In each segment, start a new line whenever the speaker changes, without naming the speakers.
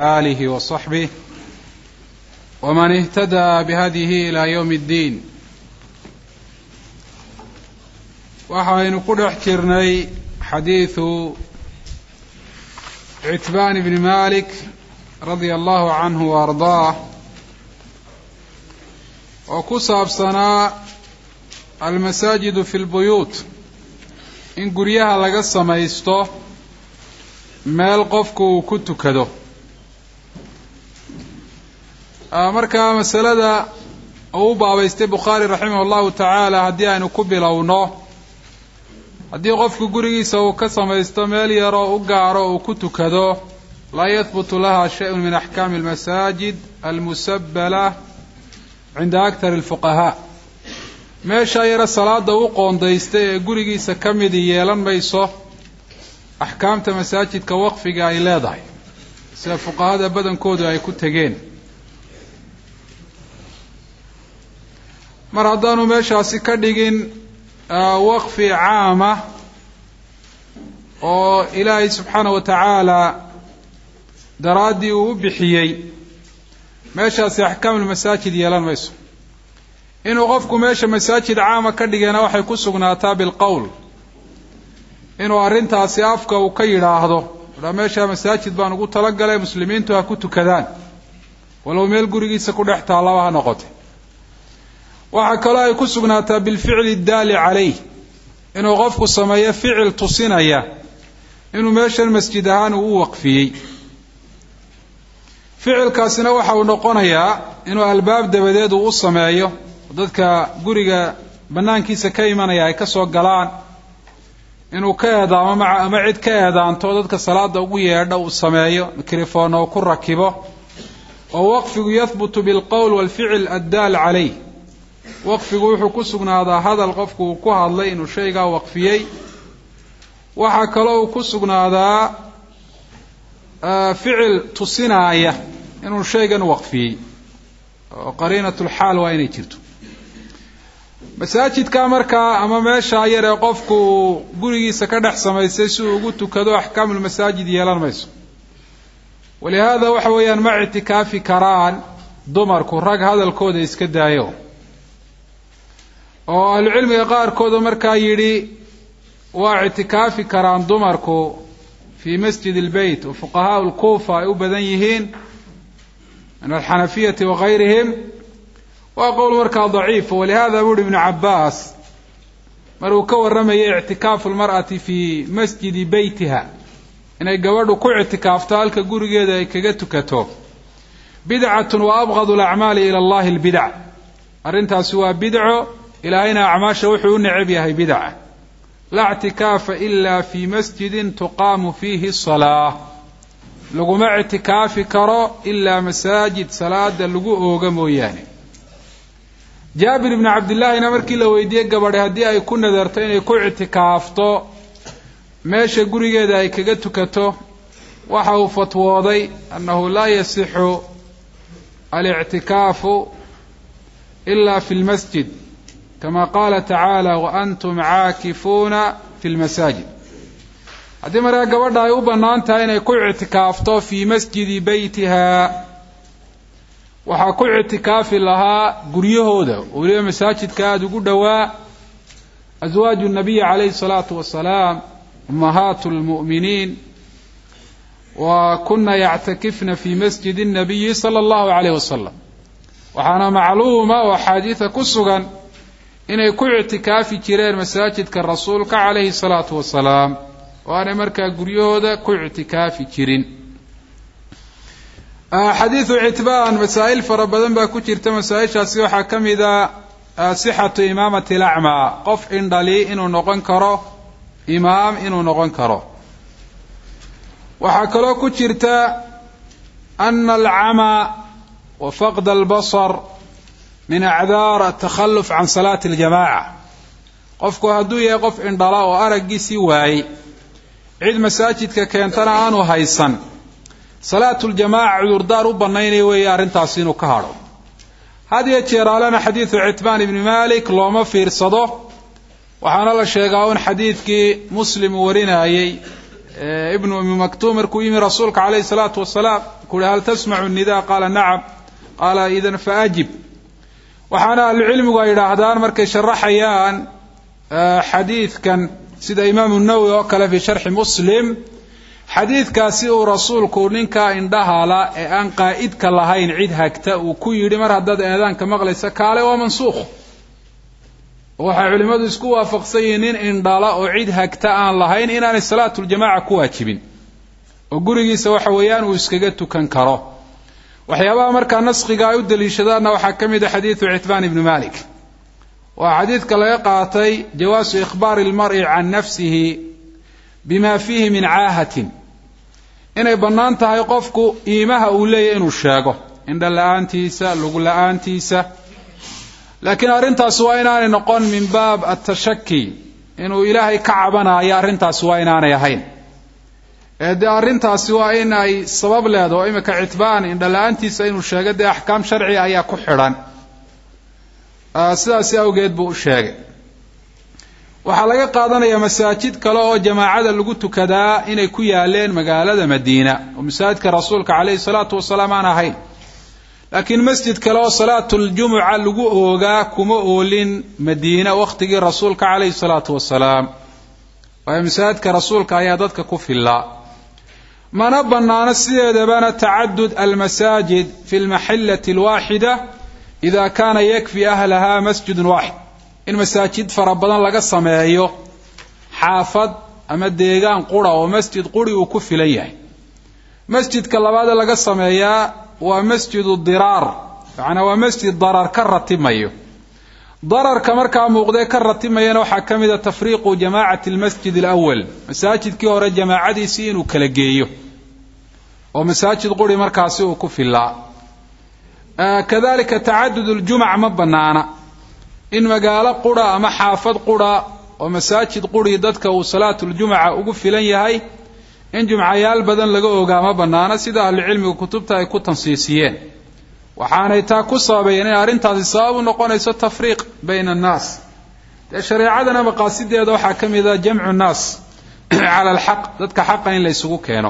آله وصحبه ومن اهتدى بهديه إلى يوم الدين waxaynu ku dhex jirnay xadiidu citbaan bni malik radia allahu canhu wa ardaah oo ku saabsanaa almasaajidu fi lbuyuut in guryaha laga samaysto meel qofku uu ku tukado markaa masalada uu u baabaystay bukhaari raximah allahu tacaala haddii aynu ku bilowno haddii qofku gurigiisa uu ka samaysto meel yaroo u gaaro uu ku tukado laa yahbutu laha shayun min axkaami almasaajid almusabbala cinda akthari alfuqahaa meeshaa yare salaada u qoondaystay ee gurigiisa ka midi yeelan mayso axkaamta masaajidka waqfiga ay leedahay sida fuqahada badankoodu ay ku tegeen mar haddaanu meeshaasi ka dhigin waqfi caama oo ilaahay subxaana wa tacaala daraaddii uu u bixiyey meeshaasi axkaamulmasaajid yeelan mayso inuu qofku meesha masaajid caama ka dhigana waxay ku sugnaataa bilqowl inuu arrintaasi afka uu ka yidhaahdo a meeshaa masaajid baan ugu talagalay muslimiintu ha ku tukadaan walow meel gurigiisa ku dhex taallaba ha noqotay waxaa kaloo ay ku sugnaataa bilficli daali calayh inuu qofku sameeyo ficil tusinaya inuu meeshan masjid ahaan uu u waqfiyey ficilkaasina waxa uu noqonayaa inuu albaab dabadeed uu u sameeyo dadka guriga bannaankiisa ka imanaya ay ka soo galaan inuu ka eedaamo maca ama cid ka eedaanto dadka salaada ugu yeedha uu sameeyo mikrofon oo ku rakibo oo waqfigu yahbutu bilqowl walficil addaal calayh waqfigu wuxuu ku sugnaadaa hadal qofku uu ku hadlay inuu shaygaa waqfiyey waxaa kaloo uu ku sugnaadaa ficil tusinaaya inuu shaygan waqfiyey oo qariinatulxaal waa inay jirto masaajidka markaa ama meeshaa yar ee qofku uu gurigiisa ka dhex samaystay si uu ugu tukado axkaamulmasaajid yeelan mayso walihaada waxa weeyaan ma ictikaafi karaan dumarku rag hadalkooda iska daayo oo ahlucilmiga qaarkooda markaa yidhi waa ictikaafi karaan dumarku fii masjid ilbeyt oo fuqahaa lkuufa ay u badan yihiin min alxanafiyati wagayrihim waa qowl markaa daciifa walihada buuhi ibnu cabaas mar uu ka warramayay ictikaafu lmar'ati fii masjidi beytiha inay gabadhu ku ictikaafto halka gurigeeda ay kaga tukato bidcatun wa abqadu alacmaali ila allahi albidac arrintaasi waa bidco ilaahayna acmaasha wuxuu u necab yahay bidca laa ictikaafa ila fii masjidin tuqaamu fiihi salaa laguma ictikaafi karo ilaa masaajid salaada lagu ooga mooyaane jaabir ibni cabdillaahina markii la weydiiyey gabadhe haddii ay ku nadarto inay ku ictikaafto meesha gurigeeda ay kaga tukato waxa uu fatwooday annahu laa yasixu alictikaafu ila fi lmasjid kama qaala tacaala waantum caakifuuna fi lmasaajid haddii markaa gabadha ay u bannaan tahay inay ku ictikaafto fii masjidi beytiha waxaa ku ictikaafi lahaa guryahooda oo weliba masaajidka aada ugu dhowaa aswaaju nabiyi calayhi salaatu wasalaam ummahaatu lmu'miniin wa kuna yactakifna fi masjidi الnabiyi salى اllahu alayh wasalam waxaana macluuma oo axaadiida ku sugan inay ku ictikaafi jireen masaajidka rasuulka calayhi الsalaatu wasalaam oo aanay markaa guryahooda ku ictikaafi jirin xadiidu citbaan masaa'il fara badan baa ku jirta masaa-ishaasi waxaa ka mida sixatu imaamati lacmaa qof indhali inuu noqon karo imaam inuu noqon karo waxaa kaloo ku jirta ana alcamaa wa faqd albasar min acdaar atakhalluf can salaati aljamaca qofku hadduu yahay qof indhala oo araggiisii waayey cid masaajidka keentana aanu haysan salaatuljamaaca cudurdaar u bannaynaya weeye arrintaasi inuu ka hadho had iyo jeeraalena xadiidu citbaan ibni malik looma fiirsado waxaana la sheegaa un xadiidkii muslim uu warinayey ibnu umi maktuum markuu yimi rasuulka calayhi salaatu wasalaam kuuhi hal tasmacu nida qaala nacam qaala idan faajib waxaana ahlucilmigu ay yidhaahdaan markay sharaxayaan xadiidkan sida imaamu nawowi oo kale fii sharxi muslim xadiidkaasi uu rasuulku ninkaa indhahala ee aan qaa'idka lahayn cid hagta uu ku yidhi mar haddaad eedaanka maqlaysa kaale waa mansuukh waxay culimmadu isku waafaqsan yihiin nin indhala oo cid hagta aan lahayn inaanay salaatuljamaca ku waajibin oo gurigiisa waxa weeyaan uu iskaga tukan karo waxyaabaha markaa naskhiga ay u daliishadaanna waxaa ka mid a xadiidu citbaan ibni malik waa xadiidka laga qaatay jawaasu ikhbaari ilmar'i can nafsihi bima fiihi min caahatin inay bannaan tahay qofku iimaha uu leeyahy inuu sheego indha la-aantiisa lugu la-aantiisa laakiin arrintaasi waa inaanay noqon min baab atashaki inuu ilaahay ka cabanayo arrintaasi waa inaanay ahayn ee dee arrintaasi waa in ay sabab leedaho o imika citbaan indha la-aantiisa inuu sheego dee axkaam sharciga ayaa ku xidhan sidaasi awgeed buu u sheegay waxaa laga qaadanayaa masaajid kale oo jamaacada lagu tukadaa inay ku yaaleen magaalada madiina oo masaajidka rasuulka calayhi salaatu wasalaam aan ahayn laakiin masjid kale oo salaatuljumuca lagu oogaa kuma oolin madiina wakhtigii rasuulka calayhi salaatu wasalaam waayo masaajidka rasuulka ayaa dadka ku fillaa mana bannaano sideedabana tacadud almasaajid fi lmaxillati alwaaxida ida kaana yakfi ahlaha masjidun waaxid in masaajid fara badan laga sameeyo xaafad ama deegaan qura oo masjid quri uu ku filan yahay masjidka labaadee laga sameeyaa waa masjidu diraar macnaa waa masjid darar ka ratimayo dararka markaa muuqdee ka ratimayana waxaa ka mid a tafriiqu jamaacati almasjid alawal masaajidkii hore jamaacadiisii inuu kala geeyo oo masaajid quri markaasi uu ku filaa kadalika tacadud uljumac ma bannaana in magaalo qura ama xaafad qura oo masaajid quri dadka uu salaatuljumuca ugu filan yahay in jumcayaal badan laga ogaa ma bannaana sida ahlucilmiga kutubta ay ku tansiisiyeen waxaanay taa ku sababayeen in arrintaasi sabab u noqonayso tafriiq bayna annaas dee shareecadana maqaasideeda waxaa ka mid a jamcu nnaas cala alxaq dadka xaqa in la ysugu keeno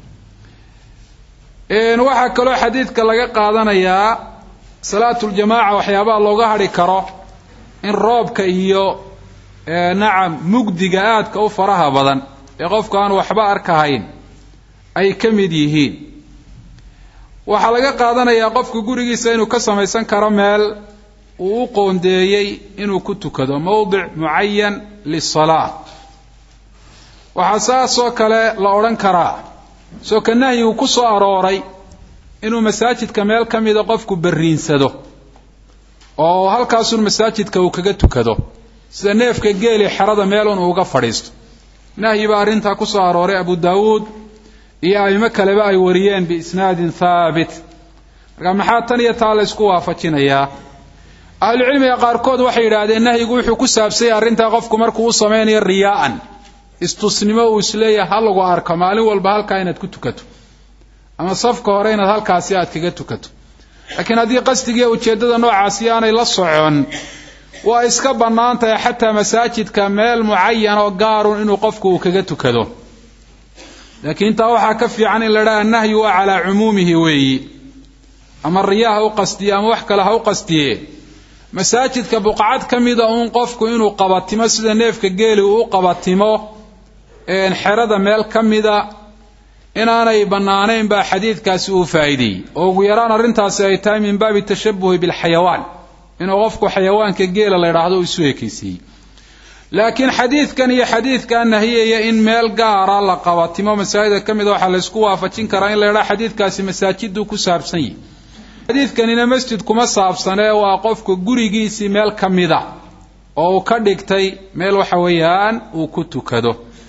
waxaa kaloo xadiidka laga qaadanayaa salaatuljamaaca waxyaabaha looga hadhi karo in roobka iyo nacam mugdiga aadka u faraha badan ee qofku aan waxba arkahayn ay ka mid yihiin waxaa laga qaadanayaa qofku gurigiisa inuu ka samaysan karo meel uu u qoondeeyey inuu ku tukado mowdic mucayan lisalaa waxaa saasoo kale la odhan karaa soo ka nahyigu ku soo arooray inuu masaajidka meel ka mida qofku barriinsado oo halkaasun masaajidka uu kaga tukado sida neefka geeli xerada meelun uu uga fadhiisto nahyi baa arrintaa ku soo arooray abu daawuud iyo aimo kaleba ay wariyeen biisnaadin thaabit marka maxaa tan iyo taa la ysku waafajinayaa ahlucilmiga qaarkood waxay yidhaahdeen nahyigu wuxuu ku saabsanyay arrintaa qofku markuu u samaynayo riyaa'an istusnimo uu isleeyahay ha lagu arko maalin walba halkaa inaad ku tukato ama safka hore inaad halkaasi aad kaga tukato laakiin haddii qasdigiiyo ujeeddada noocaasi aanay la socon waa iska bannaan tahay xataa masaajidka meel mucayan oo gaarun inuu qofku uu kaga tukado laakiin taa waxaa ka fiican in la dhaha annahyu waa calaa cumuumihi weeyi ama riyaa ha u qastiye ama wax kale ha u qastiye masaajidka buqcad ka mida uun qofku inuu qabatimo sida neefka geeli uu u qabatimo xerada meel ka mida inaanay bannaanayn baa xadiidkaasi uu faa'iideeyey oo ugu yaraan arrintaasi ay tahay min baabi tashabuhi bilxayawaan inuu qofku xayawaanka geela la yidhaahdo isu ekaysiiyey laakiin xadiidkan iyo xadiidkaa nahiyaya in meel gaara la qabatimo masaajida ka mida waxaa laysku waafajin karaa in la yidhaha xadiidkaasi masaajiduu ku saabsan yihi xadiidkanina masjid kuma saabsanee waa qofka gurigiisii meel ka mida oo uu ka dhigtay meel waxa weeyaan uu ku tukado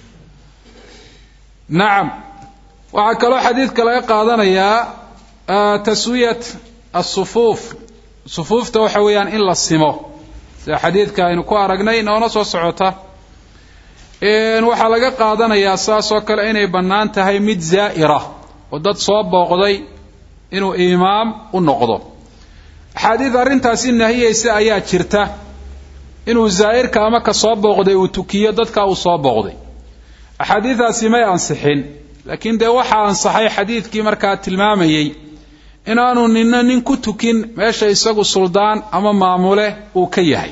nacam waxaa kaloo xadiidka laga qaadanayaa taswiyat asufuuf sufuufta waxa weeyaan in la simo sida xadiidka aynu ku aragnay noona soo socota waxaa laga qaadanayaa saas oo kale inay bannaan tahay mid zaa'ira oo dad soo booqday inuu imaam u noqdo axaadiid arrintaasi nahiyeysa ayaa jirta inuu zaa'irka ama ka soo booqday uu tukiyo dadka uu soo booqday axaadiidaasi may ansixin laakiin dee waxaa ansaxay xadiidkii markaa tilmaamayey inaanu nina nin ku tukin meesha isagu suldaan ama maamule uu ka yahay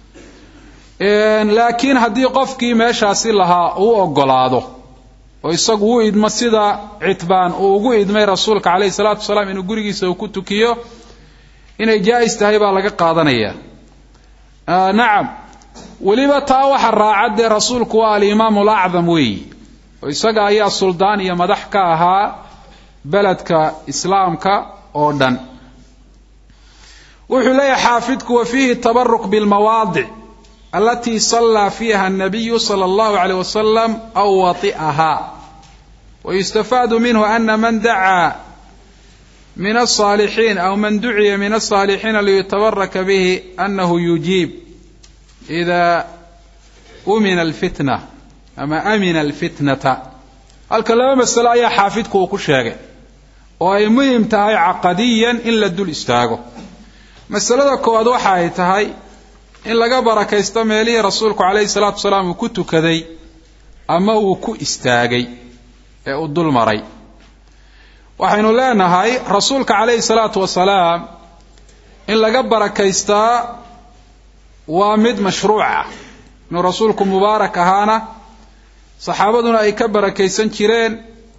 laakiin haddii qofkii meeshaasi lahaa uu ogolaado oo isagu u idmo sida citbaan uu ugu idmay rasuulka calayhi salaatu wasalaam inuu gurigiisa uu ku tukiyo inay jaa-is tahay baa laga qaadanaya nacam weliba taa waxa raaca dee rasuulku waa alimaam alacdam weeyi oo isaga ayaa suldaan iyo madax ka ahaa beledka islaamka oo dhan wuxuu leeyahay xaafidku wa fiihi tabaruk bilmawaadic alatii sallaa fiiha الnabiyu salى اllahu عalيه wasalam aw wati'ahaa wayustafaadu minhu ana man dacaa min الصaalixiin aw man duciya min الصaalixiina liyutabaraka bihi anahu yujiib إida umina اlfitna ama amina alfitnata halka laba masalo ayaa xaafidku uu ku sheegay oo ay muhim tahay caqadiyan in la dul istaago masalada koowaad waxa ay tahay in laga barakaysto meelihii rasuulku calayhi salaatu wasalaam uu ku tukaday ama uu ku istaagay ee uu dul maray waxaynu leenahay rasuulka calayhi salaatu wasalaam in laga barakaystaa waa mid mashruuc ah inuu rasuulku mubaarak ahaana saxaabaduna ay ka barakaysan jireen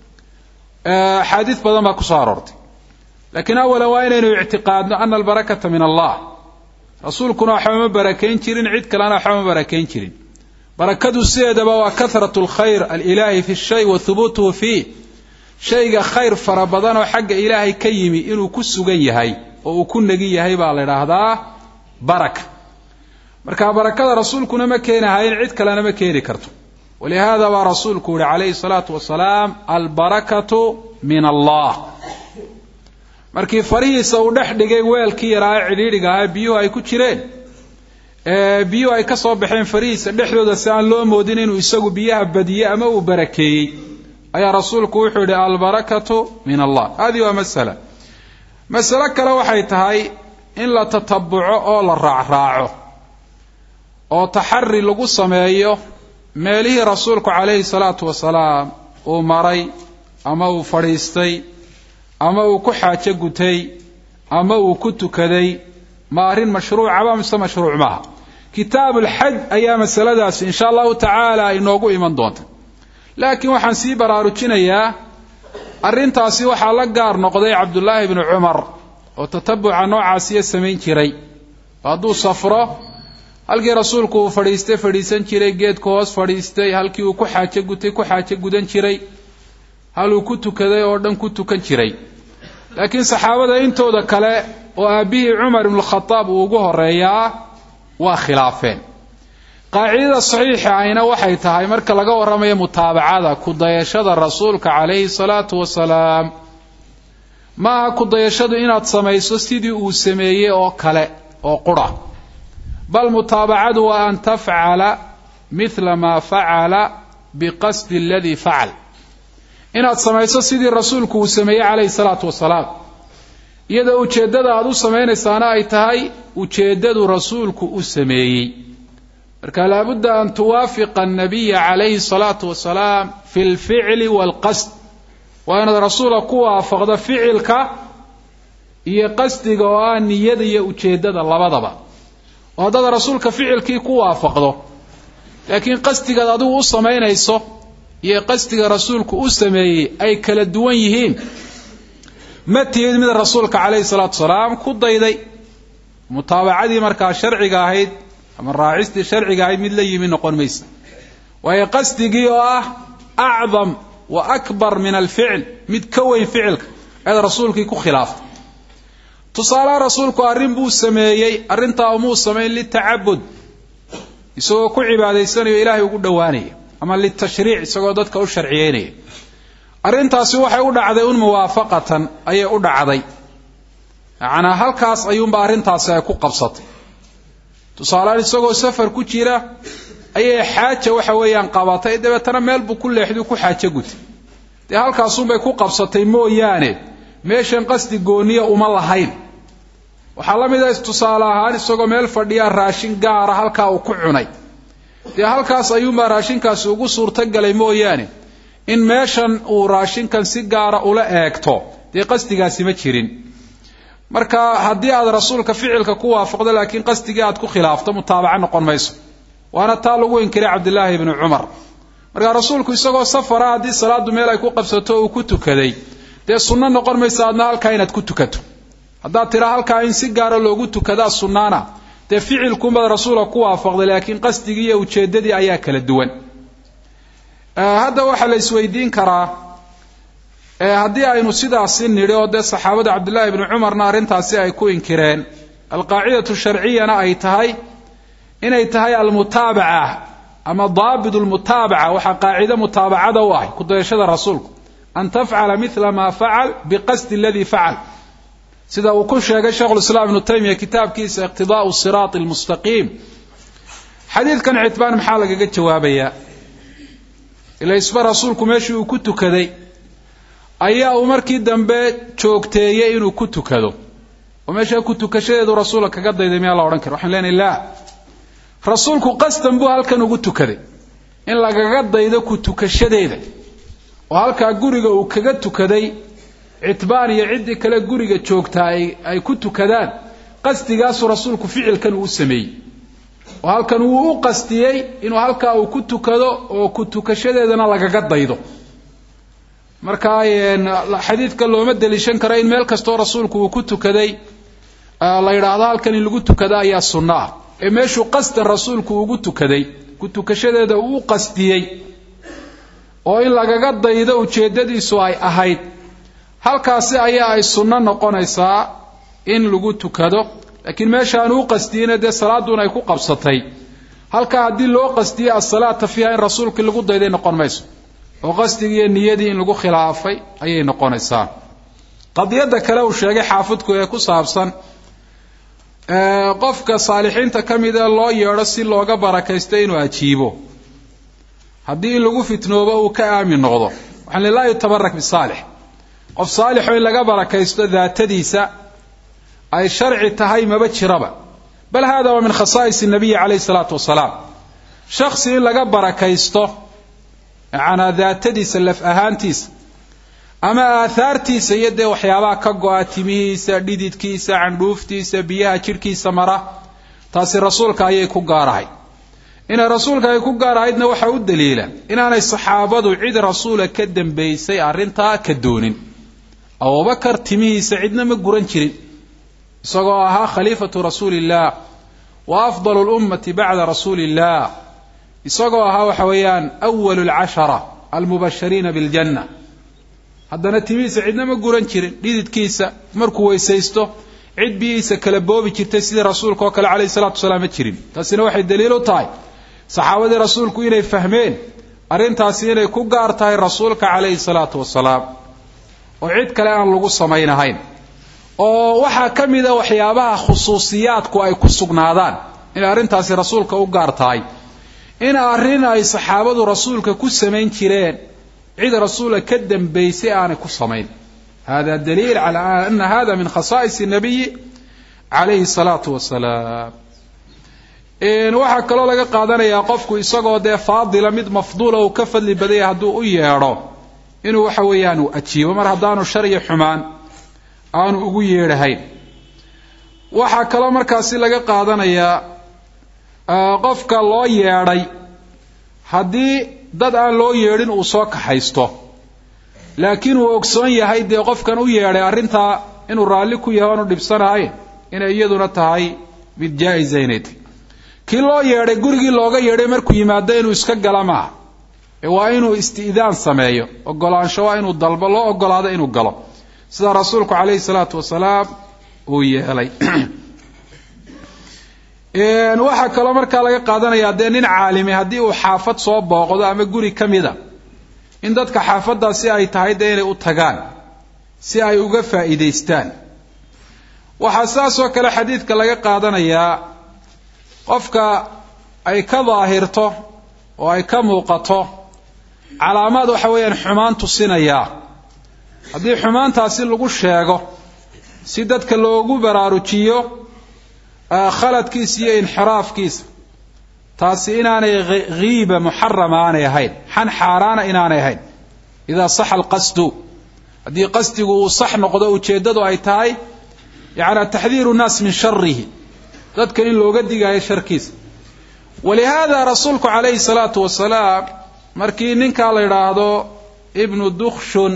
axaadiis badan baa ku soo aroortay laakiin awalan waa inaynu ictiqaadno ana albarakata min allah rasuulkuna waxba ma barakayn jirin cid kalena waxba ma barakayn jirin barakadu sideedaba waa kahratu lkhayr alilaahi fi shay wa hubuutuhu fiih shayga khayr fara badan oo xagga ilaahay ka yimi inuu ku sugan yahay oo uu ku negi yahay baa la idhaahdaa baraka marka barakada rasuulkuna ma keenahayn cid kalena ma keeni karto walihaada baa rasuulku yihi calayhi salaatu wasalaam albarakatu min allah markii farihiisa uu dhex dhigay weelkii yaraa ee cidhiidhiga ahaa biyuhu ay ku jireen biyuhu ay ka soo baxeen farihiisa dhexdooda si aan loo moodin inuu isagu biyaha badiyey ama uu barakeeyey ayaa rasuulku wuxuu yihi albarakatu min allah hadihi waa masala masalo kale waxay tahay in la tatabuco oo la raacraaco oo taxari lagu sameeyo meelihii rasuulku calayhi salaatu wasalaam uu maray ama uu fadhiistay ama uu ku xaajo gutay ama uu ku tukaday ma arrin mashruucaba mise mashruuc maaha kitaabulxaj ayaa masaladaasi insha allahu tacaala inoogu iman doonta laakiin waxaan sii baraarujinayaa arrintaasi waxaa la gaar noqday cabdullaahi bnu cumar oo tatabuca noocaasiya samayn jiray hadduu safro halkii rasuulku uu fadhiistay fadhiisan jiray geedku hoos fadhiistay halkii uu ku xaajo gutay ku xaajo gudan jiray haluu ku tukaday oo dhan ku tukan jiray laakiin saxaabada intooda kale oo aabbihii cumar ibnukhadaab uu ugu horeeyaa waa khilaafeen qaacidada saxiixa ahina waxay tahay marka laga warramayo mutaabacada kudayashada rasuulka calayhi salaatu wasalaam maaha kudayashadu inaad samayso sidii uu sameeyey oo kale oo qura bal mutaabacadu waa an tafcala mila maa facala biqasdi aladii facal inaad samayso sidii rasuulku uu sameeyey calayhi salaatu wasalaam iyadoo ujeeddada aada u samaynaysaana ay tahay ujeeddadu rasuulku u sameeyey marka laabudda an tuwaafiqa annabiya calayhi salaatu wasalaam fi lficli waalqasd waa inaad rasuula ku waafaqdo ficilka iyo qasdiga oo ah niyada iyo ujeeddada labadaba oo haddaad rasuulka ficilkii ku waafaqdo laakiin qasdigaad adigu u samaynayso iyo qasdiga rasuulku u sameeyey ay kala duwan yihiin ma tihid mid rasuulka calayhi salaatu wasalaam ku dayday mutaabacadii markaa sharciga ahayd ama raacistii sharciga ahayd mid la yimi noqon maysa waayo qasdigii oo ah acdam wa akbar min alficl mid ka weyn ficilka ayaad rasuulkii ku khilaaftay tusaalaha rasuulku arrin buu sameeyey arrintaa umuu samayn litacabud isagoo ku cibaadaysanayo ilaahay ugu dhowaanaya ama litashriic isagoo dadka u sharciyeynaya arrintaasi waxay u dhacday un muwaafaqatan ayay u dhacday yacnaa halkaas ayuunba arrintaasi ay ku qabsatay tusaalehaan isagoo safar ku jira ayay xaaja waxa weeyaan qabatay dabeetana meel buu ku leexday ku xaajo gutay dee halkaasunbay ku qabsatay mooyaane meeshan qasdi gooniya uma lahayn waxaa la mid ah tusaale ahaan isagoo meel fadhiya raashin gaara halkaa uu ku cunay dee halkaas ayuunbaa raashinkaasi ugu suurtogalay mooyaane in meeshan uu raashinkan si gaara ula eegto dee qasdigaasi ma jirin marka haddii aad rasuulka ficilka ku waafaqdo laakiin qasdigii aad ku khilaafto mutaabaco noqon mayso waana taa lagu inkiray cabdilaahi ibni cumar markaa rasuulku isagoo safara haddii salaadu meel ay ku qabsato uu ku tukaday dee sunno noqon maysa adna halkaa inaad ku tukato haddaad tiraa halkaa in si gaara loogu tukadaa sunnaana dee ficilkumaad rasuulka ku waafaqday laakiin qasdigii iyo ujeeddadii ayaa kala duwan hadda waxaa la isweydiin karaa haddii aynu sidaasi nidhi oo dee saxaabada cabdillahi ibni cumarna arrintaasi ay ku inkireen alqaacidatu sharciyana ay tahay inay tahay almutaabaca ama daabit lmutaabaca waxaa qaacido mutaabacada u ahay kudayashada rasuulku an tafcala mila ma facal biqasdi aladii facal sida uu ku sheegay sheikhulislaam ibnu taymiya kitaabkiisa iqtidaau siraati lmustaqiim xadiidkan citbaan maxaa lagaga jawaabayaa ila isba rasuulku meeshii uu ku tukaday ayaa uu markii dambe joogteeyey inuu ku tukado oo meesha ku tukashadeedu rasuulka kaga dayday miyaa la odhan kara waxaan leenahay laa rasuulku qasdan buu halkan ugu tukaday in lagaga daydo ku tukashadeeda oo halkaa guriga uu kaga tukaday citbaan iyo ciddii kale guriga joogtaa ay ku tukadaan qasdigaasuu rasuulku ficilkan uu sameeyey oo halkan wuu u qastiyey inuu halkaa uu ku tukado oo ku tukashadeedana lagaga daydo marka xadiidka looma deliishan karo in meel kastoo rasuulku uu ku tukaday la yidhaahdo halkan in lagu tukado ayaa sunno ah ee meeshuu qasdan rasuulku ugu tukaday ku tukashadeeda uu u qastiyey oo in lagaga daydo ujeeddadiisu ay ahayd halkaasi ayaa ay sunno noqonaysaa in lagu tukado laakiin meeshaanu u qastiyeyna dee salaaduun ay ku qabsatay halkaa haddii loo qastiyey asalaata fiiha in rasuulkii lagu dayday noqon mayso oo qasdigii iyo niyadii in lagu khilaafay ayay noqonaysaa qadiyadda kale uu sheegay xaafidku ee ku saabsan qofka saalixiinta ka mid ee loo yeedho si looga barakaysto inuu ajiibo haddii in lagu fitnoobo uu ka aamin noqdo waxaan li laa yutabarak bisaalix qof saalixoo in laga barakaysto daatadiisa ay sharci tahay maba jiraba bal hada waa min khasaa'is nabiyi calayhi salaatu wasalaam shaksi in laga barakaysto macanaa daatadiisa laf ahaantiisa ama aahaartiisa iyo dee waxyaabaha ka go-a timihiisa dhididkiisa candhuuftiisa biyaha jidhkiisa mara taasi rasuulka ayay ku gaarahay inay rasuulka ay ku gaarahaydna waxaa u daliila inaanay saxaabadu cid rasuula ka dambaysay arrintaa ka doonin abubakar timihiisa cidna ma guran jirin isagoo ahaa khaliifatu rasuuli illaah wa afdalu lummati bacda rasuuli illah isagoo ahaa waxa weeyaan awalu lcashara almubashariina biljanna haddana timihiisa cidna ma guran jirin dhididkiisa markuu weysaysto cid biyihiisa kala boobi jirtay sidii rasuulka oo kale calayhi salatu wasalaam ma jirin taasina waxay daliil u tahay saxaabadii rasuulku inay fahmeen arrintaasi inay ku gaar tahay rasuulka calayhi salaatu wasalaam oo cid kale aan lagu samaynahayn oo waxaa ka mida waxyaabaha khusuusiyaadku ay ku sugnaadaan inay arrintaasi rasuulka u gaar tahay in arrin ay saxaabadu rasuulka ku samayn jireen cid rasuula ka dambaysay aanay ku samayn hada daliil cala ana hada min khasaa'is nabiyi calayhi salaatu wasalaam waxaa kaloo laga qaadanayaa qofku isagoo dee faadila mid mafduula uu ka fadli badaya hadduu u yeedho inuu waxa weeyaan uu ajiibo mar haddaanu shar iyo xumaan aanu ugu yeedhahayn waxaa kaloo markaasi laga qaadanayaa qofka loo yeedhay haddii dad aan loo yeedhin uu soo kaxaysto laakiin uu ogsoon yahay dee qofkan u yeedhay arrintaa inuu raalli ku yahay oanu dhibsanahayn inay iyaduna tahay mid jaa-isa inay tahy kii loo yeedhay gurigii looga yeedhay markuu yimaado inuu iska gala maaha ee waa inuu isti'daan sameeyo ogolaansho waa inuu dalbo loo ogolaado inuu galo sida rasuulku calayhi salaatu wasalaam uu yeelay waxaa kaloo markaa laga qaadanayaa dee nin caalimi haddii uu xaafad soo booqdo ama guri ka mida in dadka xaafaddaasi ay tahay dee inay u tagaan si ay uga faa'iidaystaan waxaa saasoo kale xadiidka laga qaadanayaa qofka ay ka daahirto oo ay ka muuqato calaamaad waxa weeyaan xumaan tusinayaa haddii xumaantaasi lagu sheego si dadka loogu baraarujiyo khaladkiisa iyo inxiraafkiisa taasi inaanay hiiba muxarama aanay ahayn xan xaaraana inaanay ahayn idaa saxa alqasdu haddii qasdigu uu sax noqdo ujeeddadu ay tahay yacni taxdiiru nnaas min sharihi dadka in looga digaayo sharkiisa walihaada rasuulku calayhi salaatu wasalaam markii ninkaa la yidhaahdo ibnu dukshun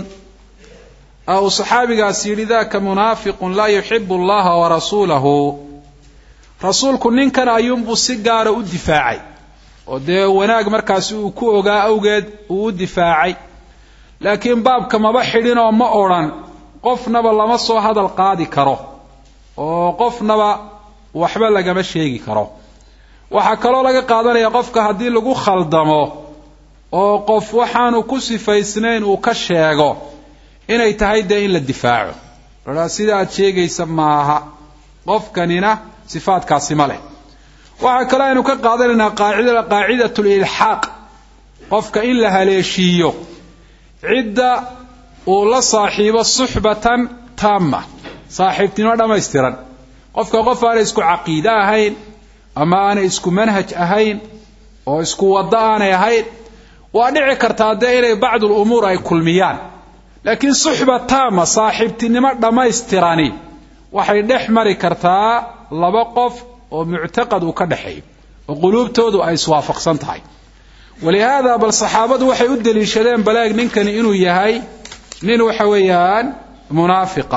uu saxaabigaas yidhi daka munaafiqun laa yuxibu allaha warasuulahu rasuulku ninkan ayuunbuu si gaara u difaacay oo dee wanaag markaasi uu ku ogaa awgeed uu u difaacay laakiin baabka maba xidhin oo ma odrhan qofnaba lama soo hadal qaadi karo oo qofnaba waxba lagama sheegi karo waxaa kaloo laga qaadanaya qofka haddii lagu khaldamo oo qof waxaanu ku sifaysnayn uu ka sheego inay tahay dee in la difaaco aa sida aad sheegaysa maaha qofkanina sifaadkaasi ma leh waxaa kaloo aynu ka qaadanaynaa qaacida qaacidat lilxaaq qofka in la haleeshiiyo cidda uu la saaxiibo suxbatan taama saaxiibtinimo dhammaystiran qofka qof aanay isku caqiide ahayn ama aanay isku manhaj ahayn oo isku waddo aanay ahayn waa dhici kartaa dee inay bacdul umuur ay kulmiyaan laakiin suxba taama saaxiibtinimo dhammaystirani waxay dhex mari kartaa laba qof oo muctaqad uu ka dhexeeyo oo quluubtoodu ay iswaafaqsan tahay walihaada bal saxaabadu waxay u deliishadeen balaag ninkani inuu yahay nin waxa weeyaan munaafiqa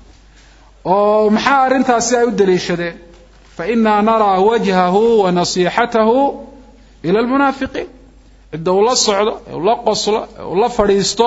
oo maxaa arrintaasi ay u deliishadeen fa inaa naraa wajhahu wa nasiixatahu ila almunaafiqiin cidda uu la socdo ee uu la qoslo ee uu la fadhiisto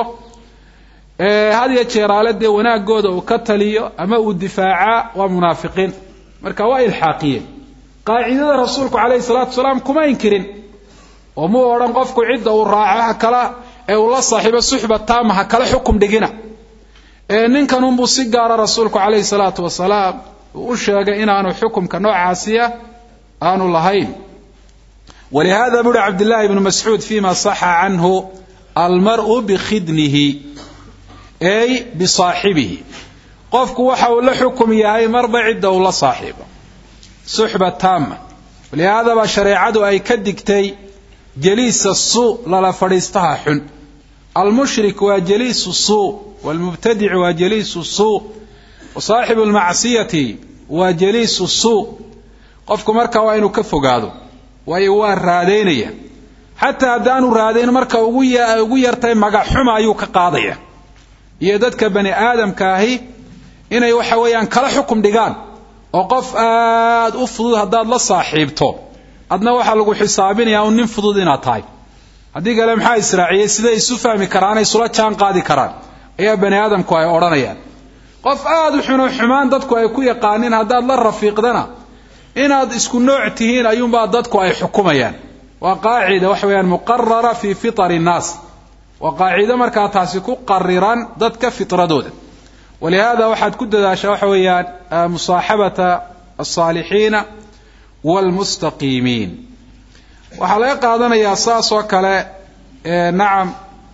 had ya jeeraale dee wanaagooda uu ka taliyo ama uu difaacaa waa munaafiqiin marka waa ilxaaqiyeen qaacidada rasuulku calayhi salaatu wasalaam kuma inkirin oo muu odhan qofku cidda uu raaco ha kala ee uu la saaxiibo suxba taama ha kala xukum dhigina ee ninkanunbuu si gaara rasuulku calayhi salaatu wasalaam uu u sheegay inaanu xukumka noocaasiya aanu lahayn walihada buuri cabdillaahi ibnu mascuud fima saxa canhu almar'u bikhidnihi ey bisaaxibihi qofku waxa uu la xukum yahay marba cidda uu la saaxiibo suxba taama walihaadaba shareecadu ay ka digtay jaliisa suu lala fadhiistaha xun almushrik waa jaliisu suu waalmubtadic waa jaliisu suu wa saaxibu lmacsiyati waa jaliisu suu qofku marka waa inuu ka fogaado waayo waa raadaynaya xataa haddaanu raadayn marka ugu yartay magaxxuma ayuu ka qaadaya iyo dadka bani aadamka ahi inay waxa weeyaan kala xukum dhigaan oo qof aada u fudud haddaad la saaxiibto adna waxaa lagu xisaabinayaa un nin fudud inaad tahay haddii kale maxaa israaciyey siday isu fahmi karaan isula jaan qaadi karaan ayaa bani aadamku ay odhanayaan qof aada u xuno xumaan dadku ay ku yaqaanin haddaad la rafiiqdana inaad isku nooc tihiin ayuunbaa dadku ay xukumayaan waa qaacida waxa weeyaan muqarara fii fitari nnaas waa qaacido markaa taasi ku qariran dadka fitradooda walihaada waxaad ku dadaashaa waxa weeyaan musaaxabata alsaalixiina waalmustaqiimiin waxaa laga qaadanayaa saas oo kale nacam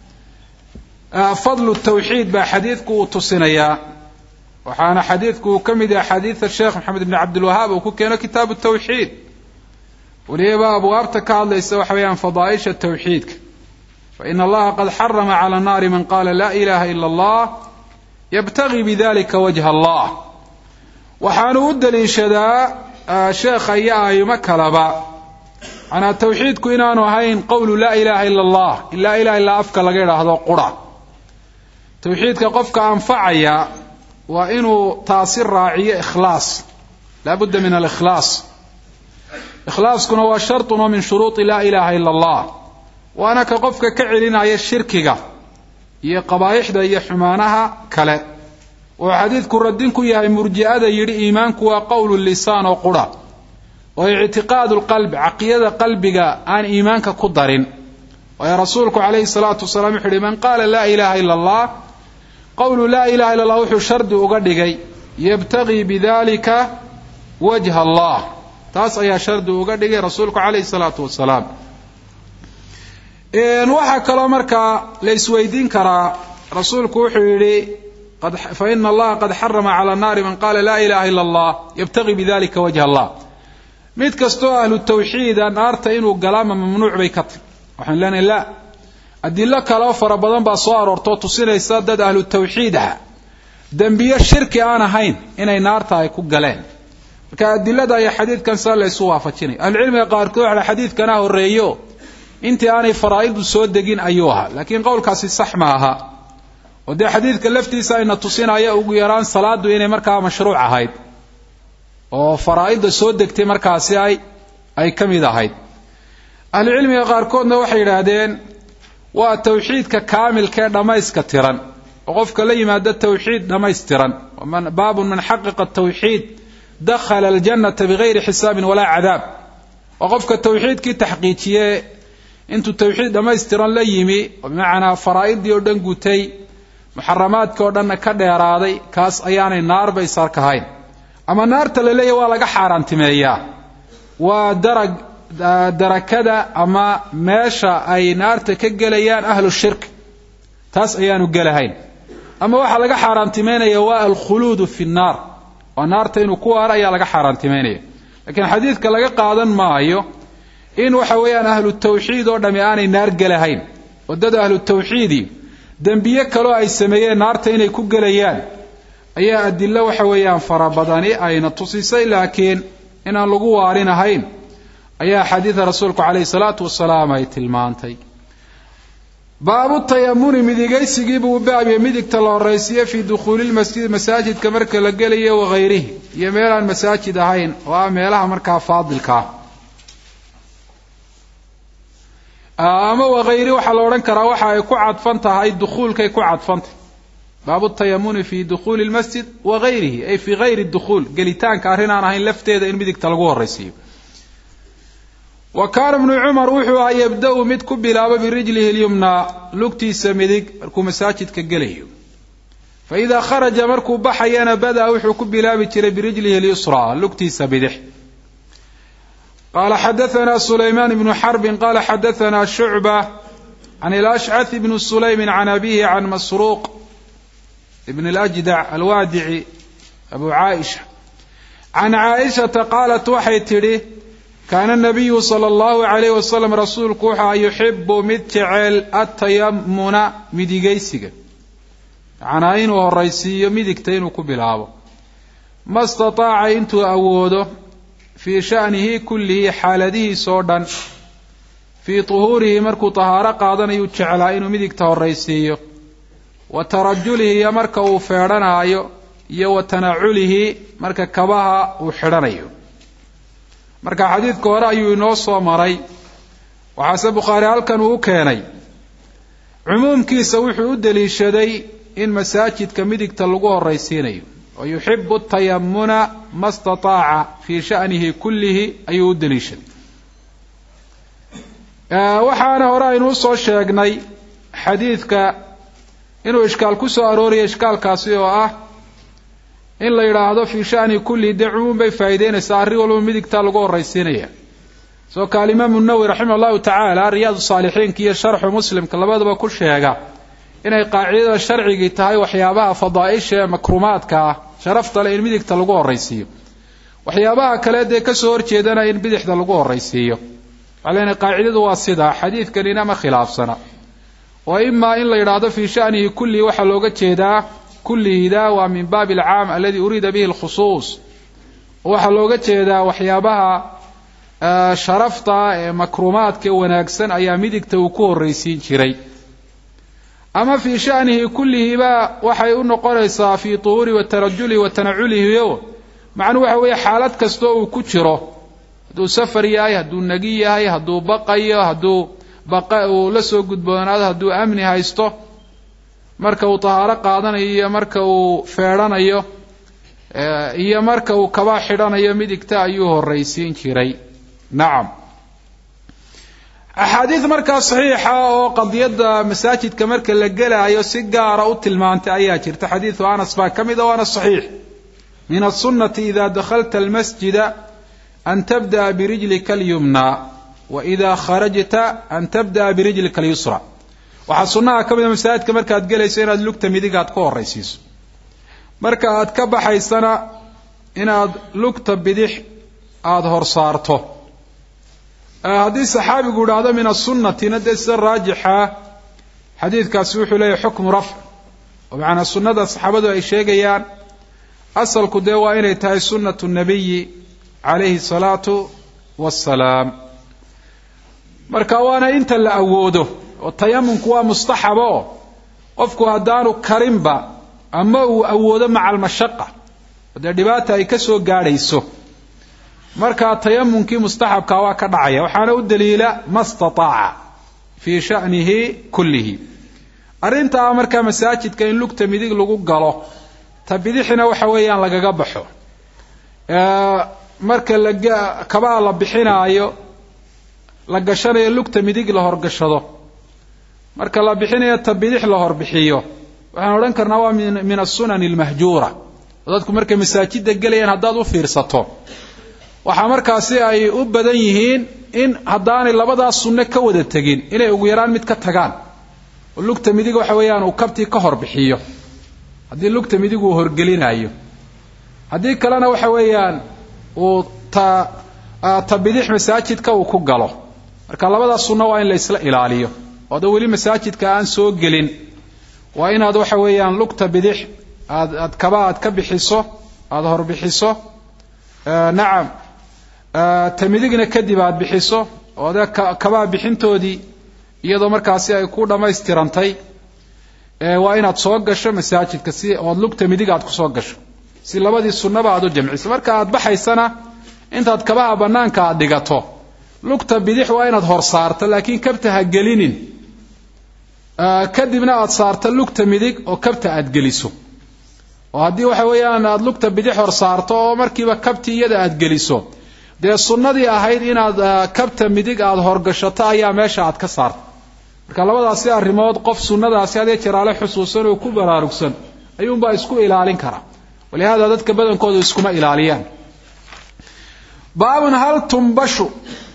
fadlu tawxiid baa xadiidku uu tusinayaa waxaana xadiidku uu ka mid yahay xadiida sheekh maxamed ibn cabdilwahaab uu ku keeno kitaabu tawxiid weliba abwaabta ka hadlaysa waxa weeyaan fadaaisha tawxiidka fain allaha qad xarama cala nnaari man qaala laa ilaha ila allah yabtagi bidalika wajha allah waxaanu u daliishadaa sheekha iyo aimo kaleba manaa tawxiidku inaanu ahayn qowlu laa ilaha ila allah in laa ilaha illaa afka laga idhaahdo qura tawxiidka qofka anfacaya waa inuu taasi raaciyo ikhlaas laa budda min alikhlaas ikhlaaskuna waa shartun oo min shuruudi laa ilaha ila allah waana ka qofka ka celinaya shirkiga iyo qabaa'ixda iyo xumaanaha kale oo xadiidku radin ku yahay murji'ada yidhi iimaanku waa qowlu lisaan oo qura oo ictiqaadu lqalbi caqidada qalbiga aan iimaanka ku darin waayo rasuulku calayhi salaatu wasalaam wuxu uhi man qaala laa ilaha ila allah qowlu laa ilaha illa allah wuxuu shardi uga dhigay yabtagii bidalika wajha allah taas ayaa shardi uga dhigay rasuulku calayhi salaatu wasalaam waxaa kaloo markaa la isweydiin karaa rasuulku wuxuu yidhi faina allaha qad xarama cala naari man qaala laa ilaha ila allah yabtagii bidalika wajha allah mid kastoo ahlu tawxiida naarta inuu galaama mamnuuc bay ka tahy waxaan leenahay la adilo kaleo fara badan baa soo aroortoo tusinaysa dad ahlu tawxiid ah dembiyo shirki aan ahayn inay naarta ay ku galeen marka adilada iyo xadiidkan saa la ysu waafajinaya ahlucilmiga qaarkood waxa xadiidkana horreeyo intii aanay faraa'idu soo degin ayuu ahaa laakiin qowlkaasi sax ma aha oo dee xadiidka laftiisa ayna tusinaya ugu yaraan salaadu inay markaa mashruuc ahayd oo faraa'idda soo degtay markaasi ay ay ka mid ahayd ahlucilmiga qaarkoodna waxay yidhaahdeen waa tawxiidka kaamilka ee dhammayska tiran oo qofka la yimaado tawxiid dhammaystiran baabun man xaqiqa tawxiid dakhala aljannata bigayri xisaabin walaa cadaab oo qofka tawxiidkii taxqiijiye intuu tawxiid dhammaystiran la yimi oo bimacnaa faraa'idii oo dhan gutay muxaramaadkii oo dhanna ka dheeraaday kaas ayaanay naarba isarkahayn ama naarta la leeyahy waa laga xaaraantimeeyaa waa darag darakada ama meesha ay naarta ka gelayaan ahlu shirk taas ayaanu gelahayn ama waxaa laga xaaraantimeynaya waa alkhuluudu fi nnaar oo naarta inuu ku waaro ayaa laga xaaraantimeynaya laakiin xadiidka laga qaadan maayo in waxa weeyaan ahlu tawxiid oo dhami aanay naar gelahayn wadada ahlu tawxiidi dembiye kaloo ay sameeyeen naarta inay ku gelayaan ayaa adilo waxa weeyaan fara badani ayna tusisay laakiin inaan lagu waarinahayn ayaa xadiida rasuulku calayhi salaatu wasalaam ay tilmaantay baabu tayamuni midigaysigiibuu baabye midigta la horaysiiye fii dukhuuli lmasjidi masaajidka marka la gelayo wahayrihi iyo meelaan masaajid ahayn oo ah meelaha markaa faadilkaa ama wahayri waxaa la odhan karaa waxa ay ku cadfan tahay dukhuulkay ku cadfantahy baabu tayamuni fi dukhuuli lmasjid wagayrihi ay fii gayri dukhuul gelitaanka arrin aan ahayn lafteeda in midigta lagu horaysiiyo wa kaana bnu cumar wuxuu ahaa yabda-u mid ku bilaabo birijlihi lyumnaa lugtiisa midig markuu masaajidka gelayo fa idaa kharaja markuu baxayana bada-a wuxuu ku bilaabi jiray birijlihi lyusraa lugtiisa bidix qaala xadaanaa sulaymaan ibnu xarbin qaala xadaanaa shucba can ilashcath ibni sulaymin can abihi can masruuq ibn اljdac alwaadici abu caaisha can caaishata qaalat waxay tidhi kaana nabiyu sala allahu alayh wasalam rasuulku wuxua yuxibu mid jecel atayamuna midigaysiga macnaa inuu horaysiiyo midigta inuu ku bilaabo ma stataaca intuu awoodo fii sha'nihi kullihi xaaladihiisoo dhan fii tuhuurihi markuu tahaaro qaadanayuu jeclaa inuu midigta horaysiiyo wa tarajulihi iyo marka uu feedhanaayo iyo wa tanaculihi marka kabaha uu xidhanayo marka xadiidka hore ayuu inoo soo maray waxaase bukhaari halkan uu u keenay cumuumkiisa wuxuu u deliishaday in masaajidka midigta lagu horaysiinayo wa yuxibu tayamuna ma stataaca fii sha'nihi kullihi ayuu u deliishaday waxaana hore aynu usoo sheegnay xadiidka inuu ishkaal ku soo arooraya ishkaalkaasi oo ah in la yidhaahdo fii shani kulli dee cumuum bay faa'iideynaysaa arrin walba midigtaa lagu horaysiinaya soo ka alimaamu nawowi raximah allahu tacaala riyaad saalixiinka iyo sharxu muslimka labadaba ku sheega inay qaacidada sharcigii tahay waxyaabaha fadaaisha ee makrumaadka ah sharafta leh in midigta lagu horaysiiyo waxyaabaha kale dee kasoo horjeedana in bidixda lagu horaysiiyo waxaa leenahay qaacidadu waa sidaa xadiidkanina ma khilaafsana oo imaa in la yidhaahdo fii shanihi kullihi waxaa looga jeedaa kullihida waa min baabi alcaam aladi uriida bihi alkhusuus waxaa looga jeedaa waxyaabaha sharafta ee makruumaadka wanaagsan ayaa midigta uu ku horraysiin jiray ama fii shanihi kullihiba waxay u noqonaysaa fii tuhuuri wa tarajulihi wa tanaculihiyo macnuu waxa weeye xaalad kastoo uu ku jiro hadduu safar yahay hadduu nagi yahay hadduu baqayo hadduu baqa uu la soo gudboonaado hadduu amni haysto marka uu tahaaro qaadanayo iyo marka uu feedhanayo iyo marka uu kaba xidhanayo midigta ayuu horraysiin jiray nacam axaadiid markaa saxiixa oo qadiyadda masaajidka marka la gelaayo si gaara u tilmaantay ayaa jirta xadiidu anas baa ka mid a waana saxiix min aلsunati ida dakhalta almasjida an tabda'a birijlika alyumna wa ida kharajta an tabda'a birijlika alyusra waxaa sunnaha ka mid a masaajidka markaad gelayso inaad lugta midig aad ku horaysiiso marka aad ka baxaysana inaad lugta bidix aada hor saarto haddii saxaabigu idhaahdo min asunnatina dee sida raajixa xadiidkaasi wuxuu leeyahy xukmu rafc oo macanaa sunnada saxaabadu ay sheegayaan asalku dee waa inay tahay sunnatu nabiyi calayhi salaatu wassalaam marka waana inta la awoodo oo tayamunku waa mustaxaba oo qofku haddaanu karinba ama uu awoodo maca almashaqa oo dee dhibaata ay ka soo gaadhayso markaa tayamunkii mustaxabkaa waa ka dhacaya waxaana u daliila ma stataaca fii sha'nihi kullihi arrintaa markaa masaajidka in lugta midig lagu galo ta bidixina waxa weeyaan lagaga baxo marka la kabaa la bixinaayo la gashanayo lugta midig la horgashado marka la bixinayo ta bidix la horbixiyo waxaan odhan karnaa waa min asunani almahjuura oo dadku markay masaajidda gelayaan haddaad u fiirsato waxaa markaasi ay u badan yihiin in haddaanay labadaas sunno ka wada tegin inay ugu yaraan mid ka tagaan oo lugta midig waxa weeyaan uu kabtii ka horbixiyo haddii lugta midig uu horgelinayo haddii kalena waxa weeyaan uu ta ta bidix masaajidka uu ku galo marka labadaas sunno waa in la isla ilaaliyo oo ada weli masaajidka aan soo gelin waa inaad waxa weeyaan lugta bidix aad aad kaba aad ka bixiso aada horbixiso nacam ta midigna kadib aad bixiso oo de kabaa bixintoodii iyadoo markaasi ay ku dhammaystirantay waa inaad soo gasho masaajidka si ood lugta midig aad kusoo gasho si labadii sunnaba aad u jamciso marka aad baxaysana intaad kabaha bannaanka aad dhigato lugta bidix waa inaad hor saarto laakiin kabta ha gelinin kadibna aad saarto lugta midig oo kabta aad geliso oo haddii waxa weeyaan aada lugta bidix hor saarto oo markiiba kabtii iyada aad geliso dee sunnadii ahayd inaad kabta midig aada horgashato ayaa meesha aad ka saarto marka labadaasi arrimood qof sunnadaasi hadee jeraale xusuusan oo ku baraarugsan ayuunbaa isku ilaalin karaa walihaada dadka badankoodu iskuma ilaaliyaan baabun hal tumbashu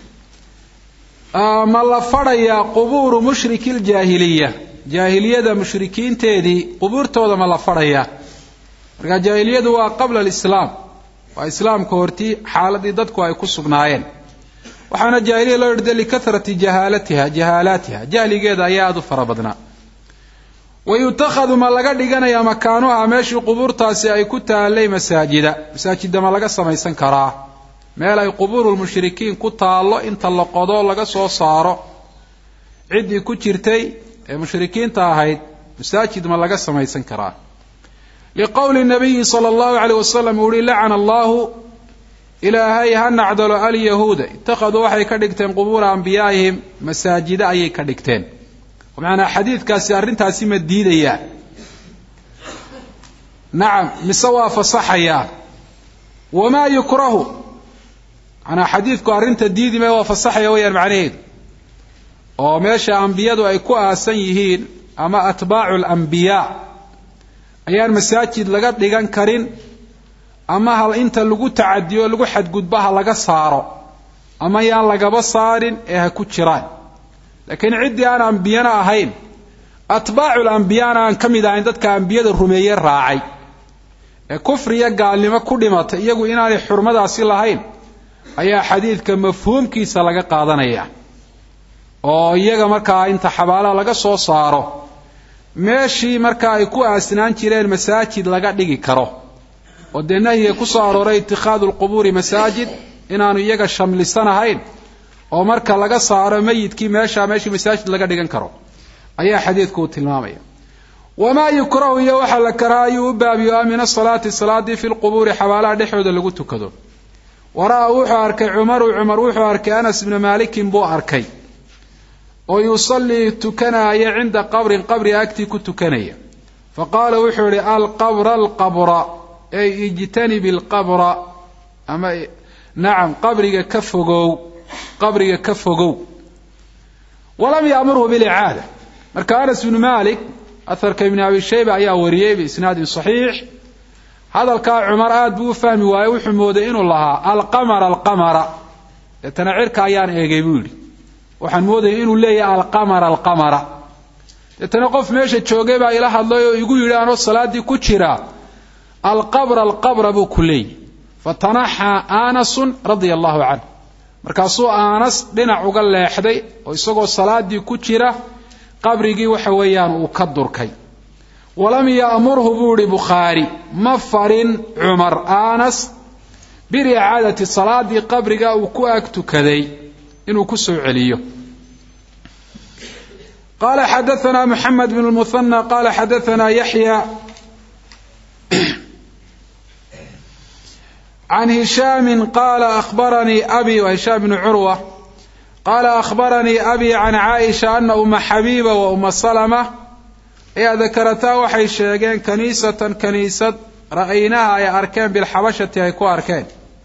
ma la fadhayaa qubuuru mushriki ljaahiliya jaahiliyada mushrikiinteedii qubuurtooda ma la fadhayaa marka jaahiliyadu waa qabla alislaam waa islaamka hortii xaaladii dadku ay ku sugnaayeen waxaana jaahiliya loo yidhda likahrati jahaalatiha jahaalaatiha jahligeeda ayaa aada u fara badnaa wa yutakhadu ma laga dhiganayaa makaanuha meeshii qubuurtaasi ay ku taallay masaajida masaajida ma laga samaysan karaa meel ay qubuurulmushrikiin ku taallo inta la qodo laga soo saaro ciddii ku jirtay ee mushrikiinta ahayd masaajid ma laga samaysan karaa liqowli nabiyi sala allahu caleyh wasalam uu uhi lacana allahu ilaahay ha nacdalo alyahuuda ittakhaduu waxay ka dhigteen qubuura ambiyaa'ihim masaajida ayay ka dhigteen macanaa xadiidkaasi arrintaasi ma diidayaa nacam mise waa fasaxayaa wamaa yukrahu manaa xadiidku arrinta diidime waa fasaxaya weyaan macnaheedu oo meesha ambiyadu ay ku aasan yihiin ama atbaacu alambiyaa ayaan masaajid laga dhigan karin ama hal inta lagu tacadiyo lagu xadgudba ha laga saaro ama yaan lagaba saarin ee ha ku jiraan laakiin ciddii aan ambiyana ahayn atbaacul ambiyaana aan ka mid ahayn dadka ambiyada rumeeye raacay ee kufriya gaalnimo ku dhimatay iyagu inaanay xurmadaasi lahayn ayaa xadiidka mafhuumkiisa laga qaadanaya oo iyaga markaa inta xabaalaha laga soo saaro meeshii markaa ay ku aasnaan jireen masaajid laga dhigi karo oo dee nahyiga ku soo arooray itikhaadu lqubuuri masaajid inaanu iyaga shamlisanahayn oo marka laga saaro meyidkii meesha meeshii masaajid laga dhigan karo ayaa xadiidku uu tilmaamaya wamaa yukrahu iyo waxaa la karaa ayuu u baabiyo min asalaati salaadii fi lqubuuri xabaalaha dhexooda lagu tukado wara-a wuxuu arkay cumaru cumar wuxuu arkay anas bna maalikin buu arkay oo yusallii tukanaya cinda qabrin qabri agtii ku tukanaya fa qaala wuxuu yihi alqabra alqabra ey ijtanibi alqabra ama nacam qabriga ka fogow qabriga ka fogow walam yaamurhu bilicaada marka anas bnu malik aharka ibni abi shayba ayaa wariyey biisnaadin saxiix hadalkaa cumar aada buu u fahmi waaye wuxuu mooday inuu lahaa alqamara alqamara deetana cirka ayaan eegay buu yidhi waxaan moodaya inuu leeyahay alqamara alqamara deetana qof meesha joogay baa ila hadlay oo igu yidhi anoo salaaddii ku jira alqabra alqabra buu ku leeyahy fatanaxaa aanasun radia allahu canh markaasuu aanas dhinac uga leexday oo isagoo salaadii ku jira qabrigii waxa weeyaan uu ka durkay walam ya'murhu buu ihi bukhaari ma farin cumar aanas biricaadati salaadii qabriga uu ku ag tukaday inuu ku soo celiyo qala xadaثna mxamed bn اlmuhanى qala xadaثna yaxya can hishaami qala akhbaranii abi hishaam bn curwa qala akhbaranii abi can caaisha ana uma xabiiba wa uma salma ayaa dakarataa waxay sheegeen kaniisatan kaniisad ra'aynaha ay arkeen bilxabashati ay ku arkeen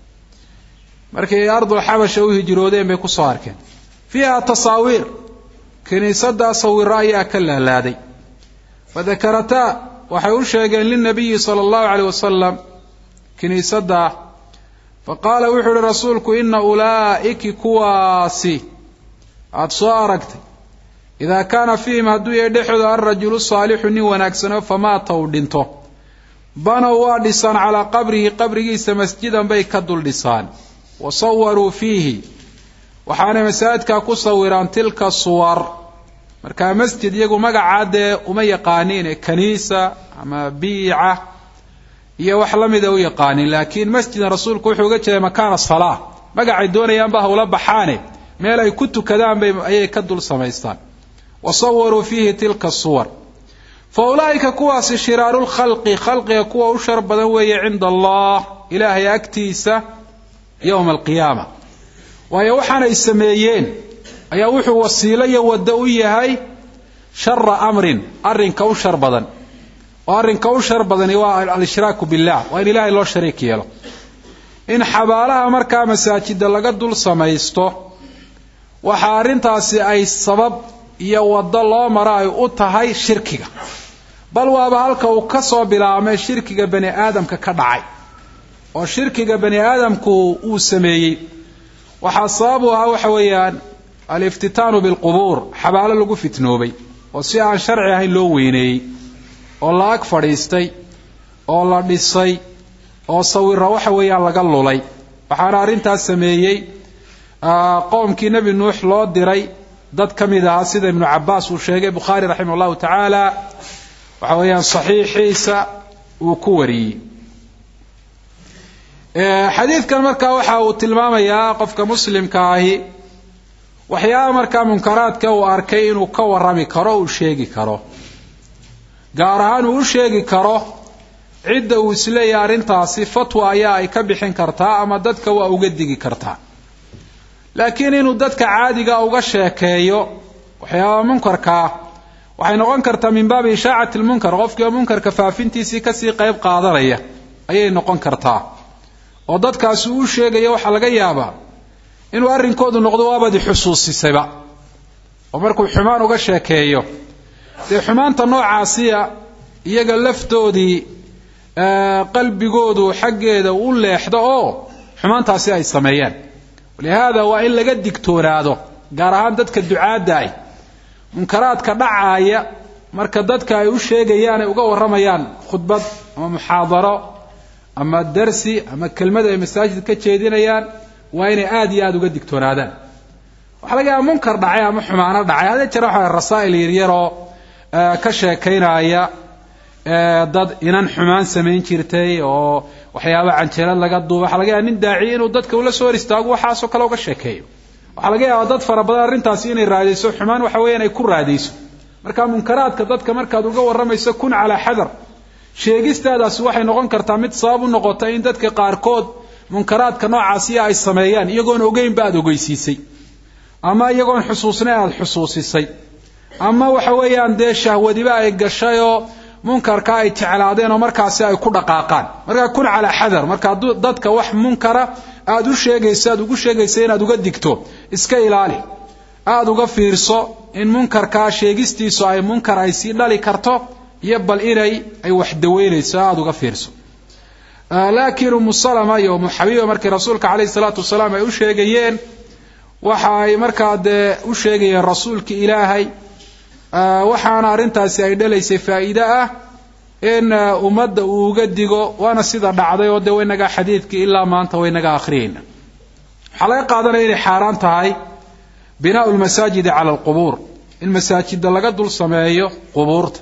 markay ardulxabasha u hijroodeen bay kusoo arkeen fiiha tasaawiir kiniisadaa sawiro ayaa ka laalaaday fadakarataa waxay u sheegeen lilnabiyi sala allahu caleyh wasalam kiniisadaa faqaala wuxuu uhi rasuulku ina ulaa'iki kuwaasi aada soo aragtay idaa kaana fiihim hadduu yahay dhexdooda alrajulu saalixu nin wanaagsano famaata uu dhinto banow waa dhisaan calaa qabrihi qabrigiisa masjidan bay ka dul dhisaan wa sawaruu fiihi waxaanay masaajidkaa ku sawiraan tilka suwar markaa masjid iyagu magacaa dee uma yaqaaniin ee kaniisa ama biica iyo wax la mida u yaqaanin laakiin masjidan rasuulku wuxuu uga jeeday makaana salaa magacay doonayaanba hawla baxaane meel ay ku tukadaan bay ayay ka dul samaystaan wa sawaruu fiihi tilka suwar fa ulaa'ika kuwaasi shiraaru lkhalqi khalqiga kuwa u shar badan weeye cinda allah ilaahay agtiisa yowma alqiyaama waayo waxaanay sameeyeen ayaa wuxuu wasiilo iyo waddo u yahay shara amrin arrinka u shar badan oo arrinka u shar badani waa al-ishraaku billah waa in ilaahay loo shariik yeelo in xabaalaha markaa masaajida laga dul samaysto waxaa arrintaasi ay sabab iyo waddo loo maro ay u tahay shirkiga bal waaba halka uu ka soo bilaabmay shirkiga bani aadamka ka dhacay oo shirkiga bani aadamku uu sameeyey waxaa sabab u ahaa waxa weeyaan aliftitaanu bilqubuur xabaalo lagu fitnoobay oo si aan sharci ahayn loo weyneeyey oo la ag fadhiistay oo la dhisay oo sawira waxa weeyaan laga lulay waxaana arrintaas sameeyey qowmkii nebi nuux loo diray dad ka mid ahaa sida ibnu cabaas uu sheegay bukhaari raximah allahu tacaala waxa weeyaan saxiixiisa uu ku wariyey xadiidkan markaa waxa uu tilmaamayaa qofka muslimka ahi waxyaaba markaa munkaraadka uu arkay inuu ka warami karo uu sheegi karo gaar ahaan uu u sheegi karo cidda uu isleeyahay arrintaasi fatwa ayaa ay ka bixin kartaa ama dadka waa uga digi kartaa laakiin inuu dadka caadiga uga sheekeeyo waxyaaba munkarkaa waxay noqon kartaa min baabi ishaacati lmunkar qofkiioo munkarka faafintiisii kasii qayb qaadanaya ayay noqon kartaa oo dadkaasi uu sheegaya waxaa laga yaabaa inuu arrinkoodu noqdo waabadi xusuusisayba oo markuu xumaan uga sheekeeyo dee xumaanta noocaasiya iyaga laftoodii qalbigoodu xaggeeda u leexdo oo xumaantaasi ay sameeyeen walihaada waa in laga digtoonaado gaar ahaan dadka ducaadda ah munkaraadka dhacaaya marka dadka ay u sheegayaan ay uga warramayaan khudbad ama muxaadaro ama darsi ama kelmad ay masaajid ka jeedinayaan waa inay aada iyo aada uga digtoonaadaan waxaa laga yaaba munkar dhacay ama xumaano dhacay hadee jira waxa rasaa'il yaryaroo ka sheekaynaya dad inan xumaan samayn jirtay oo waxyaaba canjeelad laga duuba waxaa laga yaaba nin daaciya inuu dadka ula soo hor istaago waxaasoo kale uga sheekeeyo waxaa laga yaaba dad fara badan arrintaasi inay raadayso xumaan waxa weeyaan ay ku raadayso marka munkaraadka dadka markaad uga warramayso kun calaa xadar sheegistaadaasi waxay noqon kartaa mid sabab u noqota in dadka qaarkood munkaraadka noocaasiya ay sameeyaan iyagoon ogeynba aada ogeysiisay ama iyagoon xusuusnay aada xusuusisay ama waxa weeyaan dee shahwadiba ay gashayoo munkarka ay jeclaadeen oo markaasi ay ku dhaqaaqaan markaa kun calaa xadar markaa dadka wax munkara aada u sheegayso aada ugu sheegaysa inaad uga digto iska ilaali aada uga fiirso in munkarkaa sheegistiisu ay munkar ay sii dhali karto iyo bal inay ay wax daweynayso aada uga fiirso laakiin umu salama iyo umu xabiiba markii rasuulka caleyhi salaatu wasalaam ay u sheegayeen waxa ay markaa dee u sheegayeen rasuulki ilaahay waxaana arrintaasi ay dhalaysay faa'iide ah in ummadda uu uga digo waana sida dhacday oo dee waynagaa xadiidkii ilaa maanta waynaga akhriyayna waxaa laga qaadanaya inay xaaraan tahay binaau lmasaajidi cala alqubuur in masaajida laga dul sameeyo qubuurta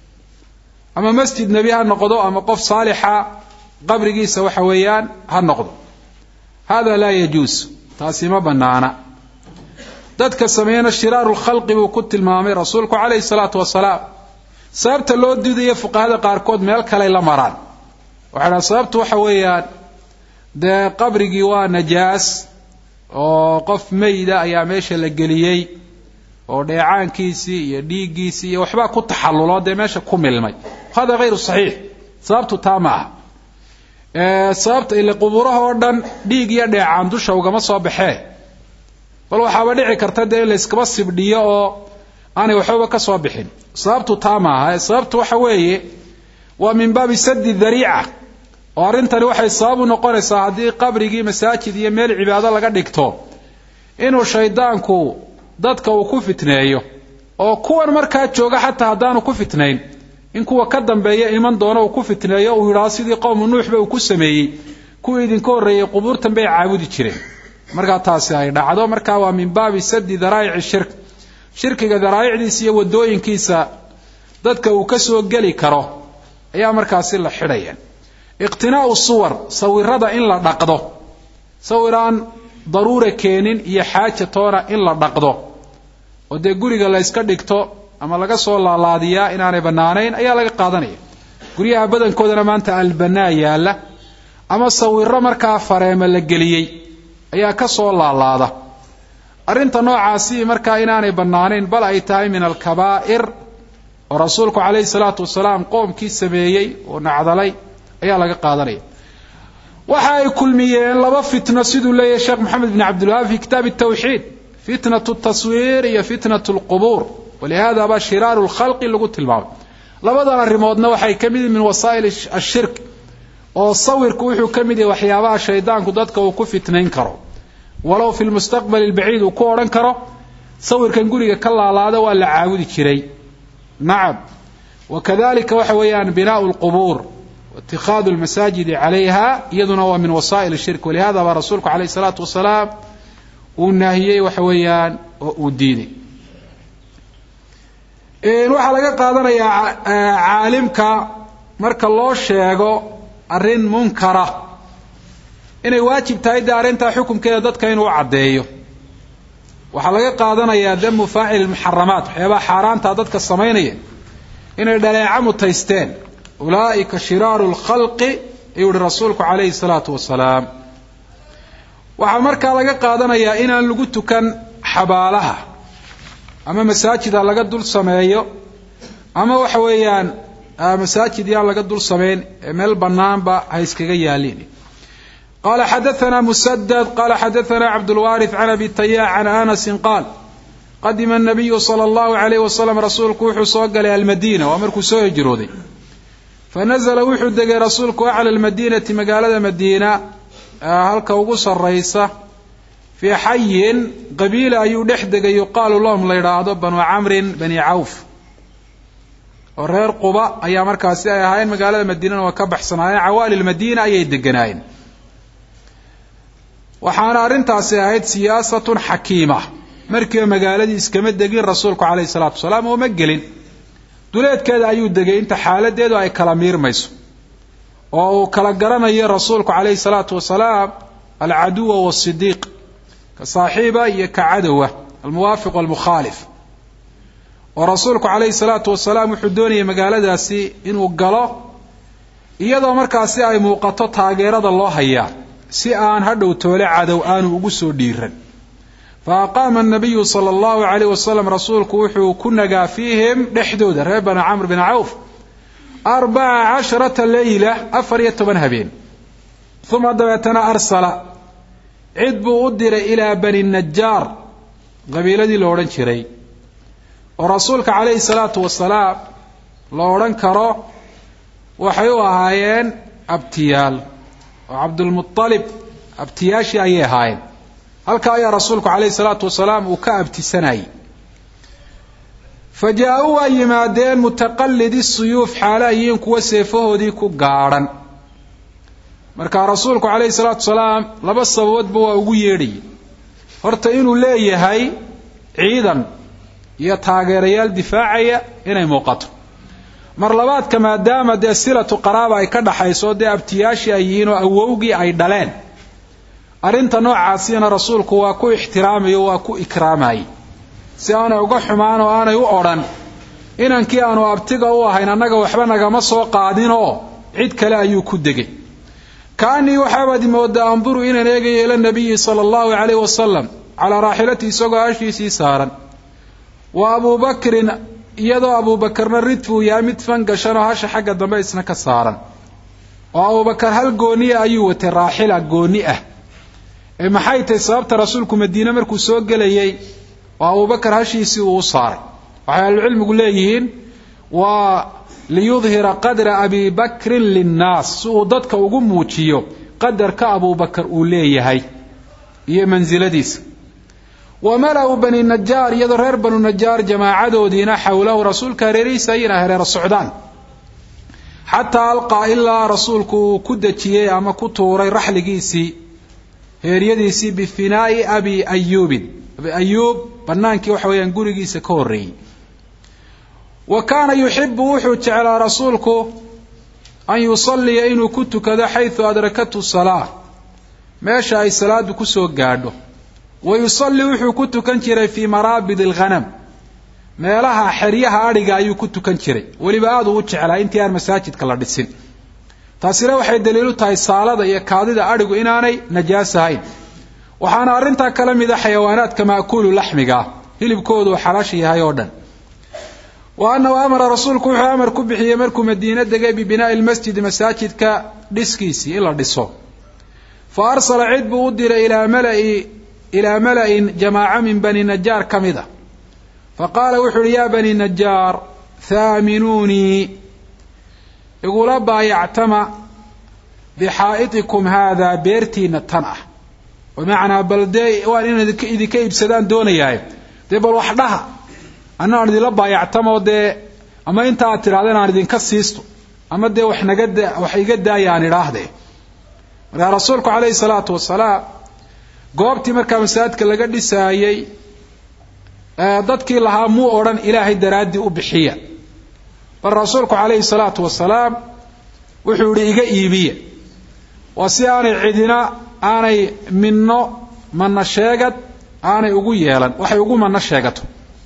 ama masjid nebi ha noqdo ama qof saalixa qabrigiisa waxa weeyaan ha noqdo hada laa yajuus taasi ma banaana dadka sameeyana shiraaru lkhalqi buu ku tilmaamay rasuulku calayhi salaatu wasalaam sababta loo diidayo fuqahada qaarkood meel kaley la maraan waxay dhahan sababtu waxa weeyaan dee qabrigii waa najaas oo qof meyda ayaa meesha la geliyey oo dheecaankiisii iyo dhiiggiisii iyo waxbaa ku taxallulo dee meesha ku milmay hada hayru saxiix sababtu taa ma aha sababta ile qubuuraha oo dhan dhiig iyo dheecaan dusha ugama soo baxee bal waxaaba dhici karta dee in layskaba sibdhiyo oo aanay waxbaba ka soo bixin sababtu taa maaha sababtu waxa weeye waa min baabi sadi dariica oo arrintani waxay sabab u noqonaysaa haddii qabrigii masaajid iyo meel cibaado laga dhigto inuu shaydaanku dadka uu ku fitneeyo oo kuwan markaa jooga xataa haddaanu ku fitnayn in kuwa ka dambeeya iman doono uu ku fitneeyo uu yidhaahdo sidii qowmu nuuxba uu ku sameeyey kuwii idinka horreeyey qubuurtan bay caabudi jireen markaa taasi ay dhacdo marka waa min baabi sadi daraa'ici shirk shirkiga daraa'icdiisa iyo wadooyinkiisa dadka uu ka soo geli karo ayaa markaasi la xidhaya iqtinaa'u suwar sawirada in la dhaqdo sawir aan daruura keenin iyo xaaja toona in la dhaqdo oo dee guriga la yska dhigto ama laga soo laalaadiyaa inaanay bannaanayn ayaa laga qaadanaya guryaha badankoodana maanta albanaa yaalla ama sawiro markaa fareema la geliyey ayaa ka soo laalaada arrinta noocaasi markaa inaanay bannaanayn bal ay tahay min alkabaa'ir oo rasuulku calayhi salaatu wasalaam qoomkii sameeyey oo nacdalay ayaa laga qaadanaya waxa ay kulmiyeen laba fitno siduu leeyahay sheekh moxamed bin cabdilwahaab fi kitaab tawxiid fitnatu taswiir iyo fitnatu lqubuur walihada baa shiraaru lkhalqi lagu tilmaamay labadan arrimoodna waxay ka mid yihin min wasaa'il ashirk oo sawirku wuxuu ka mid yahay waxyaabaha shaydaanku dadka uu ku fitnayn karo walow fi lmustaqbali albaciid uu ku odhan karo sawirkan guriga ka laalaada waa la caabudi jiray nacam wakadalika waxa weeyaan binaau lqubuur waitikaadu lmasaajidi calayha iyaduna waa min wasaa'il shirk walihada baa rasuulku calayh salaatu wasalaam uu naahiyey waxa weeyaan oo uu diiday waxaa laga qaadanayaa caalimka marka loo sheego arrin munkara inay waajib tahay dee arrintaa xukumkeeda dadka inuu caddeeyo waxaa laga qaadanayaa damu faacili muxaramaat waxyaabaha xaaraanta dadka samaynaya inay dhaleeca mutaysteen ulaa'ika shiraaru lkhalqi ayuu yihi rasuulku calayhi salaatu wasalaam waxaa markaa laga qaadanayaa inaan lagu tukan xabaalaha ama masaajid ha laga dul sameeyo ama waxa weeyaan masaajid yaan laga dul samayn ee meel bannaanba ha iskaga yaalin qala xadaثna msdد qala xadaثna cabdالwاriث can abi tayاx can anasi qaal qadima الnabiyu slى الlahu عalayh waslm rasuulku wuxuu soo galay almadina waa markuu soo hijrooday fanazla wuxuu degay rasuulku aclى اlmadinati magaalada madiina halka ugu saraysa fii xayin qabiila ayuu dhex degay yuqaalu lahum la yidhaahdo banu camrin bani cawf oo reer quba ayaa markaasi ay ahaayeen magaalada madiinana waa ka baxsanaayeen cawaali lmadiina ayay deganaayeen waxaana arrintaasi ahayd siyaasatun xakiima markiiba magaaladii iskama degin rasuulku calayhi salaatu wasalaam oo ma gelin duleedkeeda ayuu degay inta xaaladeedu ay kala miirmayso oo uu kala garanayo rasuulku calayhi salaatu wasalaam alcaduwa wasidiiq ka saaxiiba iyo ka cadowa almuwaafiq walmukhaalif oo rasuulku calayhi salaatu wasalaam wuxuu doonayay magaaladaasi inuu galo iyadoo markaasi ay muuqato taageerada loo hayaa si aan hadhow toole cadow aanu ugu soo dhiiran fa aqaama anabiyu sala allahu calayh wasalam rasuulku wuxuu ku nagaa fiihim dhexdooda reer bani camr bin cawf arbaca casharata leyla afar iyo toban habeen uma dabeetana arsala cid buu u diray ilaa bani najaar qabiiladii la odhan jiray oo rasuulka calayhi salaatu wasalaam la odhan karo waxay u ahaayeen abtiyaal oo cabdulmualib abtiyaashii ayay ahaayeen halkaa ayaa rasuulku calayhi salaatu wasalaam uu ka abtisanayay fa jaa-uu waa yimaadeen mutaqallidi suyuuf xaala yihiin kuwa seefahoodii ku gaadhan marka rasuulku calayhi salaatu salaam laba sababoodba waa ugu yeedhayay horta inuu leeyahay ciidan iyo taageerayaal difaacaya inay muuqato mar labaadka maadaama dee silatu qaraaba ay ka dhaxayso dee abtiyaashii ay yihiin oo awowgii ay dhaleen arrinta noocaasina rasuulku waa ku ixtiraamayo waa ku ikraamayay si aanay uga xumaan oo aanay u odhan inankii aanu abtiga u ahayn annaga waxba nagama soo qaadinoo cid kale ayuu ku degay kaanii waxaabaad moodaa anduru inaan eegayo ila nabiyi sala allahu calayh wasalam calaa raaxilati isagoo hashiisii saaran wa abuubakrin iyadoo abuubakarna ridfuu yahay mid fangashanoo hasha xagga dambe isna ka saaran oo abuubakar hal gooniya ayuu watay raaxila gooni ah ee maxay tahay sababta rasuulku madiine markuu soo gelayay oo abuubakar hashiisii uu u saaray waxay ahlucilmigu leeyihiin waa liyudhira qadra abi bakrin linnaas si uu dadka ugu muujiyo qadarka abuubakar uu leeyahay iyo mansiladiisa wa mala-u bani najaar iyadoo reer banu najaar jamaacadoodiina xowlahu rasuulka hareerihiisa ayina hareero socdaan xataa alqaa ilaa rasuulku uu ku dejiyey ama ku tuuray raxligiisii heeryadiisii bifinaa'i abi ayuubin abi ayuub bannaankii waxa weeyaan gurigiisa ka horreeyey wa kaana yuxibu wuxuu jeclaa rasuulku an yusalliya inuu ku tukado xaysu adrakathu salaa meesha ay salaadu kusoo gaadho wa yusalli wuxuu ku tukan jiray fii maraabid alghanam meelaha xeryaha adhiga ayuu ku tukan jiray weliba aada uu u jeclaa intii aan masaajidka la dhisin taasina waxay daliilu tahay saalada iyo kaadida adhigu inaanay najaas ahayn waxaana arrintaa kala mid a xayawaanaadka ma'kuulu laxmiga ah hilibkoodu uu xalaasha yahay oo dhan wa annahu amara rasuulku wuxuu amar ku bixiyey markuu madiine degay bibinaa'i lmasjidi masaajidka dhiskiisii in la dhiso fa arsala cid buu u diray ilaa malai ilaa mala-in jamaaca min bani najaar ka mid a fa qaala wuxuu uhi yaa bani najaar haaminuunii igula baayactama bixaa'itikum haadaa beertiina tan ah bimacnaa bal dee waan inaan idinka iibsadaan doonayahay dee bal wax dhaha annaan idinla baayactamoo dee ama inta aad tidhahdeen aan idinka siisto ama dee wax naga da wax iga daaya aan idhaahdee markaa rasuulku calayhi salaatu wasalaam goobtii markaa masaajidka laga dhisaayey dadkii lahaa muu odhan ilaahay daraaddii u bixiya bal rasuulku calayhi salaatu wasalaam wuxuu yihi iga iibiya waa si aanay cidina aanay minno manna sheegad aanay ugu yeelan waxay ugu manno sheegato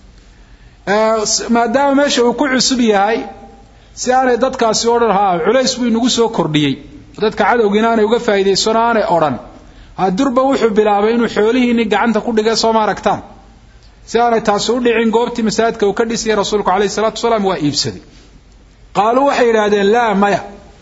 maadaama meesha uu ku cusub yahay si aanay dadkaasi odhan ha culays buu inagu soo kordhiyey dadka cadowgiina aanay uga faa'iidaysanoo aanay odhan hadurba wuxuu bilaabay inuu xoolihiini gacanta ku dhigay sooma aragtaan si aanay taasi u dhicin goobtii masaajidka uu ka dhisayay rasuulku calayhi salatu wasalaam waa iibsaday qaaluu waxay yidhaahdeen laa maya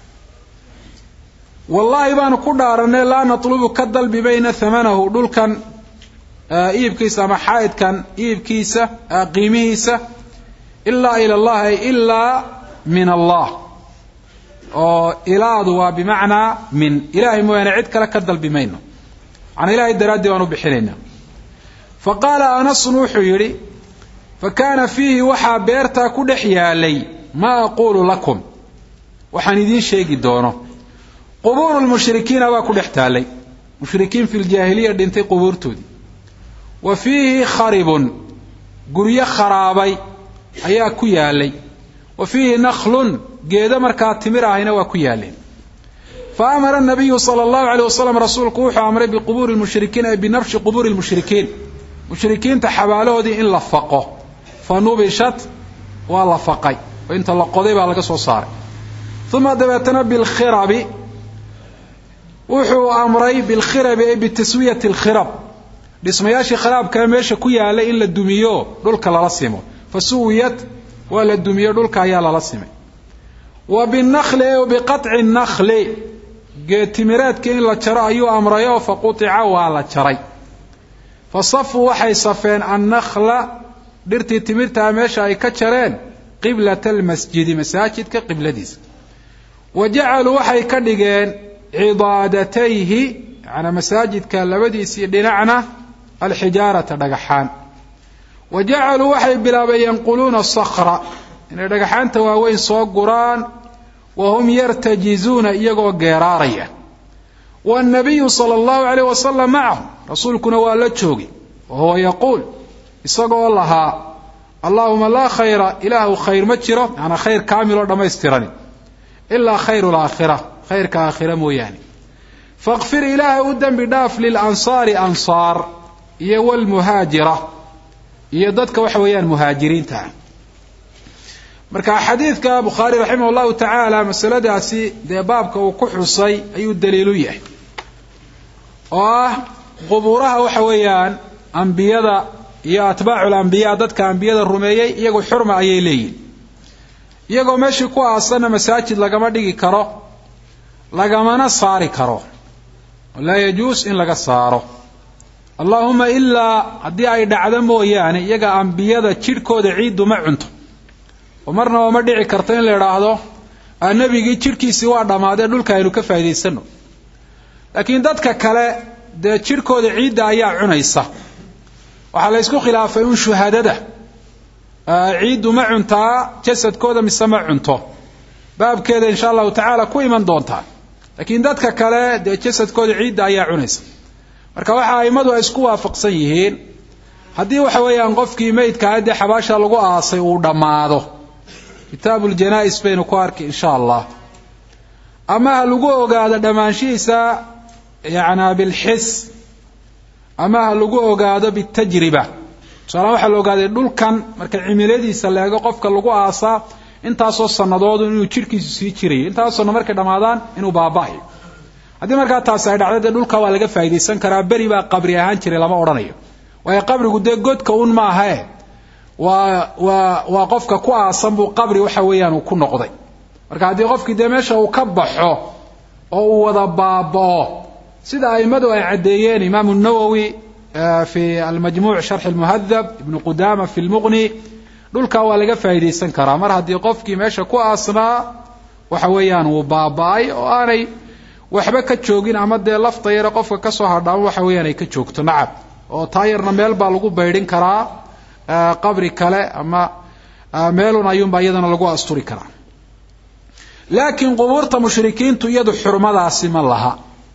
wallaahi baanu ku dhaaranay laa natlubu ka dalbi mayna hamanahu dhulkan iibkiisa ama xaa'idkan iibkiisa qiimihiisa ilaa ila allah ay ilaa min allah oo ilaadu waa bimacnaa min ilahay mooyaane cid kale ka dalbi mayno macnaa ilahay daraaddii baan u bixinaynaa fa qaala anasun wuxuu yidhi fa kaana fiihi waxaa beertaa ku dhex yaalay maa aquulu lakum waxaan idiin sheegi doono qubuuru lmushrikiina baa ku dhex taallay mushrikiin fi ljaahiliya dhintay qubuurtoodii wa fiihi kharibun guryo kharaabay ayaa ku yaalay wa fiihi nakhlun geedo markaa timir ahayna waa ku yaaleen fa amara nabiyu sala allahu aleyh wasalam rasuulku wuxuu amray biqubuuri lmushrikiin ay binafshi qubuuri lmushrikiin mushrikiinta xabaalahoodii in la faqo fa nubishat waa la faqay oo inta la qoday baa laga soo saaray uma dabeetana bilkhirabi wuxuu amray bilkhirabi ay bitaswiyati alkhirab dhismayaashii khiraabkaa meesha ku yaalay in la dumiyo dhulka lala simo fa suwiyat waa la dumiyo dhulka ayaa lala simay wa binakli o biqaطci nakli geetimireedkii in la jaro ayuu amrayo fa qutica waa la jaray fa safuu waxay safeen annakla dhirtii timirtaa meesha ay ka jareen qiblata almasjidi masaajidka qibladiisa wa jacaluu waxay ka dhigeen cidaadatayhi yanaa masaajidka labadiisii dhinacna alxijaarata dhagaxaan wa jacaluu waxay bilaabeen yanquluuna sakra inay dhagaxaanta waaweyn soo guraan wa hum yartajizuuna iyagoo geeraaraya waannabiyu sala allahu alayh wasalam macahum rasuulkuna waa la joogi wa huwa yaquul isagoo lahaa allaahuma laa khayra ilaahu khayr ma jiro maanaa khayr kaamiloo dhammaystirani ilaa khayru laakhira khayrka aakhira mooyaane fakfir ilaahay u dembi dhaaf lilansaari ansaar iyo walmuhaajira iyo dadka waxa weeyaan muhaajiriinta ah marka xadiidka bukhaari raximah llahu tacaala masaladaasi dee baabka uu ku xusay ayuu daliilu yahay oo ah qubuuraha waxa weeyaan ambiyada iyo atbaacu lambiyaa dadka ambiyada rumeeyey iyagu xurma ayay leeyihin iyagoo meeshii ku aasanna masaajid lagama dhigi karo lagamana saari karo laa yajuus in laga saaro allaahuma ilaa haddii ay dhacdo mooyaane iyaga ambiyada jidhkooda ciiddu ma cunto oo marnaba ma dhici karto in la idhaahdo nebigii jidhkiisii waa dhammaadee dhulka aynu ka faa'idaysano laakiin dadka kale dee jidhkooda ciidda ayaa cunaysa waxaa la ysku khilaafay un shuhadada ciiddu ma cuntaa jasadkooda mise ma cunto baabkeeda insha allahu tacaala ku iman doontaa laakiin dadka kale dee jasadkooda ciidda ayaa cunaysa marka waxa aimadu ay isku waafaqsan yihiin haddii waxa weeyaan qofkii meydkaa dee xabaasha lagu aasay uu dhammaado kitaabu ljanaa-is baynu ku arki insha allah ama ha lagu ogaado dhammaanshihiisa yacnaa bilxis ama ha lagu ogaado bitajriba tusaala waxaa la ogaaday dhulkan marka cimiladiisa la eego qofka lagu aasaa intaasoo sanadoodu inuu jidhkiisu sii jirayo intaasoo sanno markay dhammaadaan inuu baaba'ayo haddii markaa taasi ay dhacdo dee dhulka waa laga faa'idaysan karaa beri baa qabri ahaan jiray lama odhanayo waayo qabrigu dee godka un maahae waa waa waa qofka ku aasan buu qabri waxa weeyaan uu ku noqday marka haddii qofkii dee meesha uu ka baxo oo uu wada baaba'o sida aimadu ay caddeeyeen imaamu nawowi fi almajmuuc sharxi lmuhadab ibnu qudama fi lmuqni dhulkaa waa laga faa'idaysan karaa mar haddii qofkii meesha ku aasnaa waxa weeyaan wuu baaba'ay oo aanay waxba ka joogin ama dee lafta yare qofka kasoo hadhaan waxa weeyaan ay ka joogto nacab oo taa yarna meel baa lagu baydhin karaa qabri kale ama meelun ayuunbaa iyadana lagu asturi karaa laakiin qubuurta mushrikiintu iyadu xurmadaasi ma laha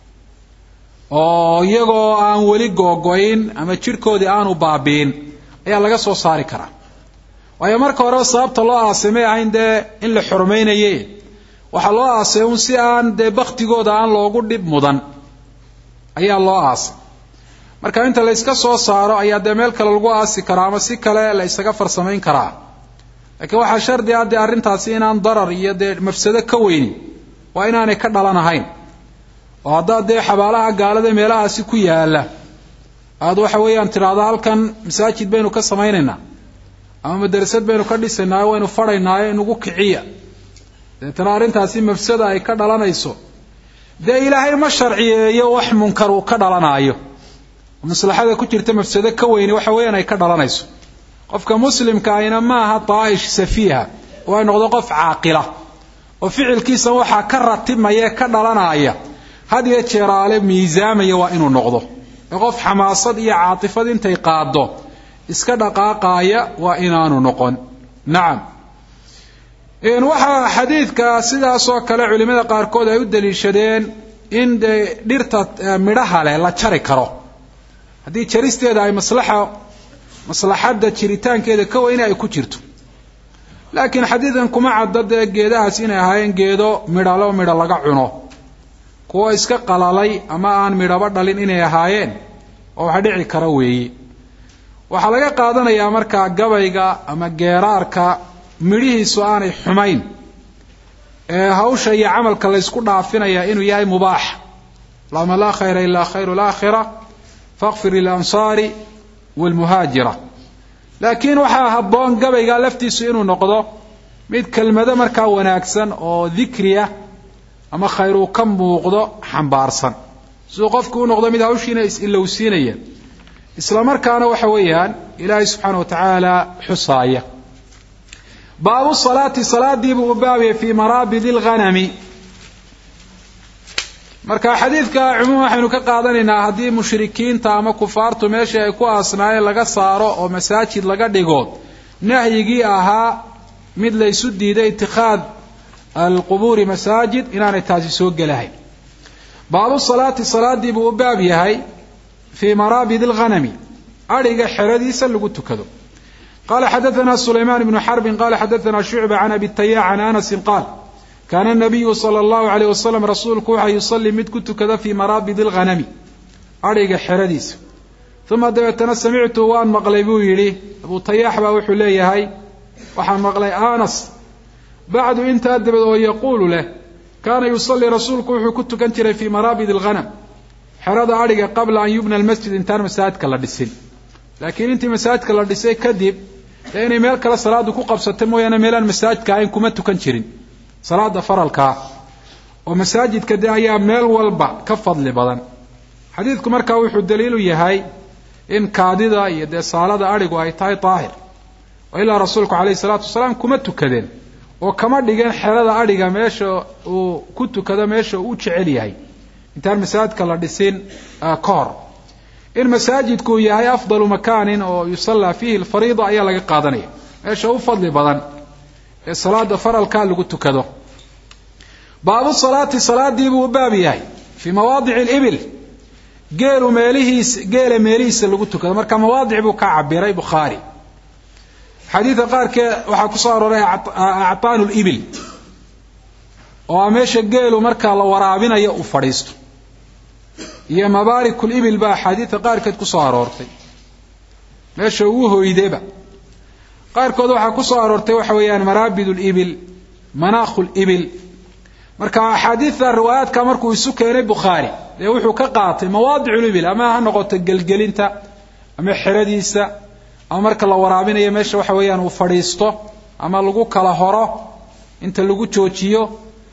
oo iyagoo aan weli googoyn ama jidhkoodii aanu baabiin ayaa laga soo saari karaa waayo marka horeba sababta loo aasay may ahayn dee in la xurmaynaye waxaa loo aasay un si aan dee baktigooda aan loogu dhib mudan ayaa loo aasay marka inta la yska soo saaro ayaa dee meel kale lagu aasi karaa ama si kale la ysaga farsamayn karaa laakiin waxaa shardi ah dee arrintaasi inaan darar iyo dee mafsado ka weyni waa inaanay ka dhalanahayn oo haddaad dee xabaalaha gaalada meelahaasi ku yaala aada waxa weeyaan tidhaahdo halkan masaajid baynu ka samaynaynaa ama madrasad baynu ka dhisaynaayo waynu fadhaynaayo inugu kiciya deetana arrintaasi mafsada ay ka dhalanayso dee ilaahay ma sharciyeeyo wax munkar uu ka dhalanaayo maslaxada ku jirta mafsado ka weyni waxa weeyaan ay ka dhalanayso qofka muslimka ahina maaha daa'ish safiiha oo ay noqdo qof caaqila oo ficilkiisa waxaa ka ratibmaya ee ka dhalanaya had iyo jeeraale miisaamaya waa inuu noqdo ee qof xamaasad iyo caatifad intay qaaddo iska dhaqaaqaaya waa inaanu noqon nacam waxaa xadiidka sidaasoo kale culimada qaarkood ay u daliishadeen in dee dhirta midhaha leh la jari karo haddii jaristeeda ay maslaxa maslaxadda jiritaankeeda ka weyne ay ku jirto laakiin xadiidkan kuma cadda dee geedahaas inay ahaayeen geedo midhalo midho laga cuno kuwo iska qalalay ama aan midhaba dhalin inay ahaayeen oo wax dhici kara weeye waxaa laga qaadanayaa markaa gabayga ama geeraarka midhihiisu aanay xumayn ee hawsha iyo camalka laysku dhaafinaya inuu yahay mubaax allahuma laa khayra ilaa khayru laakhira fakfir lilansaari waalmuhaajira laakiin waxaa habboon gabayga laftiisu inuu noqdo mid kelmado markaa wanaagsan oo dikriya ama khayr uu ka muuqdo xambaarsan siduu qofku u noqdo mid hawshiina is-ilowsiinaya isla markaana waxa weeyaan ilaahay subxaana wa tacaala xusaaya baabu salaati salaadiibuu u baabiyay fii maraabidi lghanami marka xadiidka cumuum waxaynu ka qaadanaynaa haddii mushrikiinta ama kufaartu meeshii ay ku aasnaayeen laga saaro oo masaajid laga dhigo nahyigii ahaa mid laysu diiday itikhaad alqubuuri masaajid inaanay taasi soo gelahayn baabu salaati salaadii buu u baab yahay fii maraabid alghanami adhiga xeradiisa lagu tukado qala xadaثna sulayman bnu xarbin qala xadaثna shucba can abi tayac can anasi qaal kaana nabiyu sala allahu alayh wasalam rasuulku waxa yusalii mid ku tukada fii maraabid alghanami adhiga xeradiisa uma dabeetana samictu waan maqlay buu yidhi abu tayaax baa wuxuu leeyahay waxaan maqlay anas bacdu intaa dabeed oo yaquulu leh kaana yusalii rasuulku wuxuu ku tukan jiray fii maraabid alghanam xerada adhiga qabla an yubna almasjid intaan masaajidka la dhisin laakiin intii masaajidka la dhisay kadib dee inay meel kale salaadu ku qabsata mooyaane meelaan masaajidka ahayn kuma tukan jirin salaada faralkaa oo masaajidka de ayaa meel walba ka fadli badan xadiidku markaa wuxuu daliilu yahay in kaadida iyo dee saalada adhigu ay tahay daahir oo ilaa rasuulku calayhi salaatu wasalaam kuma tukadeen oo kama dhigeen xerada adhiga meesha uu ku tukado meesha uu u jecel yahay intaan masaajidka la dhisin ka hor in masaajidku yahay afdalu makaanin oo yusallaa fiihi alfariida ayaa laga qaadanaya meesha u fadli badan ee salaada faralkaa lagu tukado baabu salaati salaadii buu u baab yahay fii mawaadici alibil geelu meelihiis geela meelihiisa lagu tukado marka mawaadic buu ka cabiray bukhaari xadiidka qaarkeed waxaa ku soo arooray actaanu libil oo a meesha geelu marka la waraabinayo uu fadhiisto iyo mabaarikul ibil baa axaadiidka qaarkeed ku soo aroortay meesha uu hoydeba qaarkood waxaa ku soo aroortay waxa weeyaan maraabid libil manaakhu libil marka axaadiidta riwaayaadka markuu isu keenay bukhaari dee wuxuu ka qaatay mawaadic libil ama ha noqoto gelgelinta ama xeradiisa ama marka la waraabinayo meesha waxa weeyaan uu fadhiisto ama lagu kala horo inta lagu joojiyo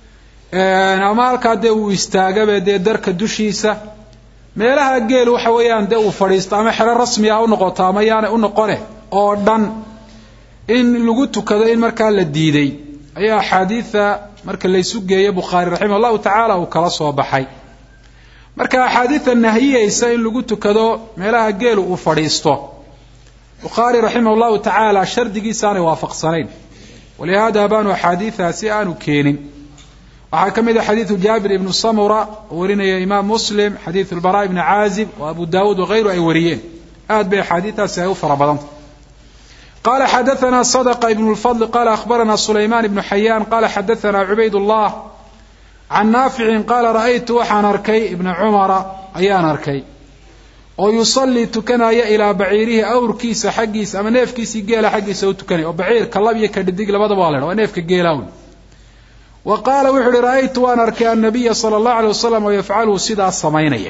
ama halkaa dee uu istaagabe dee darka dushiisa meelaha geel waxa weeyaan dee uu fadhiisto ama xero rasmi ah u noqoto ama yaanay u noqone oo dhan in lagu tukado in markaa la diiday ayaa axaadiida marka laysu geeyo bukhaari raximah allahu tacaala uu kala soo baxay marka axaadiida nahiyeysa in lagu tukado meelaha geelu uu fadhiisto bukhaari raximah allahu tacaala shardigiisa aanay waafaqsanayn walihaada baanu axaadiidaasi aanu keenin waxaa ka mid a xadiidu jaabir ibnu samura oo warinaya imaam muslim xadiidu lbara ibni caazib oo abu daawuud wakayru ay wariyeen aad bay axaadiidaasi ay u fara badanta qala xadaana sadqa ibn lfadl qala akhbarana sulayman ibnu xayaan qala xadaana cubayd llah can naaficin qaala ra'aytu waxaan arkay ibna cumara ayaan arkay oo yusallii tukanaya ilaa baciirihi awrkiisa xaggiisa ama neefkiisii geela xaggiisa u tukanaya oo baciirka lab iyo kadhidig labadaba waa la dha waa neefka geelawn wa qaala wuxu uhi ra'aytu waan arkay annabiya sala allahu alay wasalam oo yafcalu sidaas samaynaya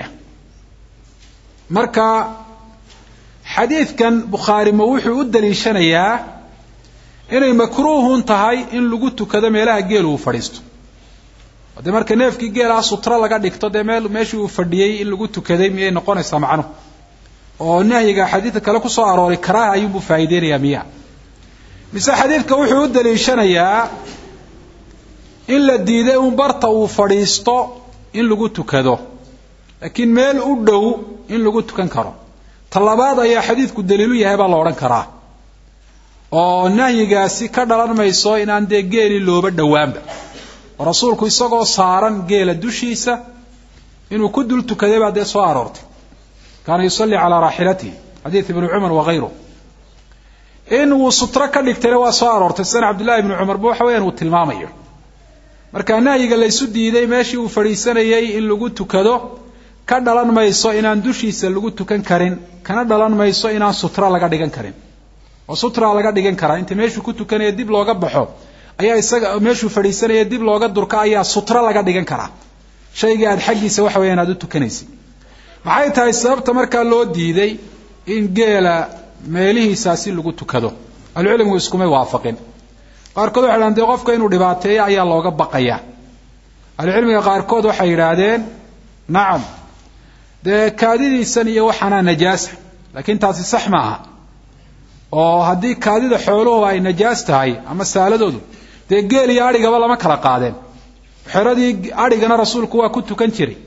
marka xadiidkan bukhaari ma wuxuu u daliishanayaa inay makruuhun tahay in lagu tukado meelaha geelu uu fadhiisto dee marka neefkii geelaha sutro laga dhigto dee meel meeshii uu fadhiyey in lagu tukaday miyay noqonaysaa macnuhu oo nahyiga xadiidka kale kusoo arooray karaaha ayuunbuu faa'iideynayaa miya mise xadiidka wuxuu u daliishanayaa in la diiday un barta uu fadhiisto in lagu tukado laakiin meel u dhow in lagu tukan karo talabaad ayaa xadiidku daliilu yahay baa la odhan karaa oo nahyigaasi ka dhalan mayso inaan dee geeli looba dhowaanba oo rasuulku isagoo saaran geela dushiisa inuu ku dul tukaday baa dee soo aroortay kaana yusallii calaa raaxilatihi xadiid ibnu cumar wakayru in uu sutro ka dhigtayna waa soo aroortay sidana cabdullahi ibnu cumarba waxa weyaan uu tilmaamayo marka nahyiga laysu diiday meeshii uu fadhiisanayay in lagu tukado ka dhalan mayso inaan dushiisa lagu tukan karin kana dhalan mayso inaan sutra laga dhigan karin oo sutra laga dhigan karaa inta meeshuu ku tukanaya dib looga baxo ayaa isaga meeshuu fadhiisanaya dib looga durka ayaa sutra laga dhigan karaa shaygii aad xaggiisa waxa weyaan aad u tukanaysay maxay tahay sababta markaa loo diiday in geela meelihiisaasi lagu tukado ahlucilmigu iskumay waafaqin qaarkood waxay dhahan dee qofka inuu dhibaateeyo ayaa looga baqaya ahlucilmiga qaarkood waxay yidhaahdeen nacam dee kaadidiisan iyo waxaanaa najaasa laakiin taasi sax ma aha oo haddii kaadida xooluhu ay najaas tahay ama saaladoodu dee geel iyo adhigaba lama kala qaadeen xeradii adhigana rasuulku waa ku tukan jiray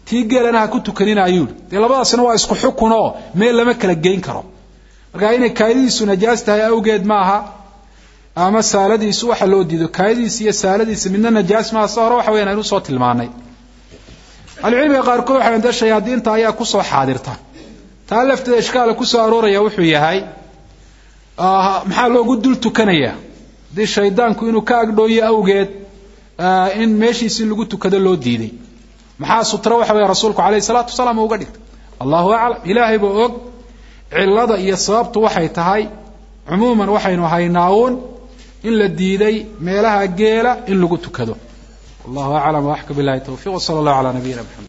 tii geelana ha ku tukanina ayuu yihi dee labadaasina waa isku xukun oo meel lama kala geyn karo marka inay kaadidiisu najaas tahay awgeed maaha ama saaladiisu waxa loo diido kaadidiisa iyo saaladiisa midna najaas maaha se hore waxa weyan aynu usoo tilmaanay ahlucilmiga qaarkood waxay dee shayaadiinta ayaa kusoo xaadirta taa lafteeda ishkaala kusoo arooraya wuxuu yahay maxaa loogu dul tukanaya haddii shaydaanku inuu ka agdhooyo awgeed in meeshiisi lagu tukado loo diiday maxaa sutra waxa weya rasuulku alayhi salaatu wasalaam uga dhigtay allahu aclam ilaahay baa og cilada iyo sababtu waxay tahay cumuuman waxaynu haynaa-uun in la diiday meelaha geela in lagu tukado wallahu aclam waxka bilahi towfiq wsala allahu calaa nabiyina mxamed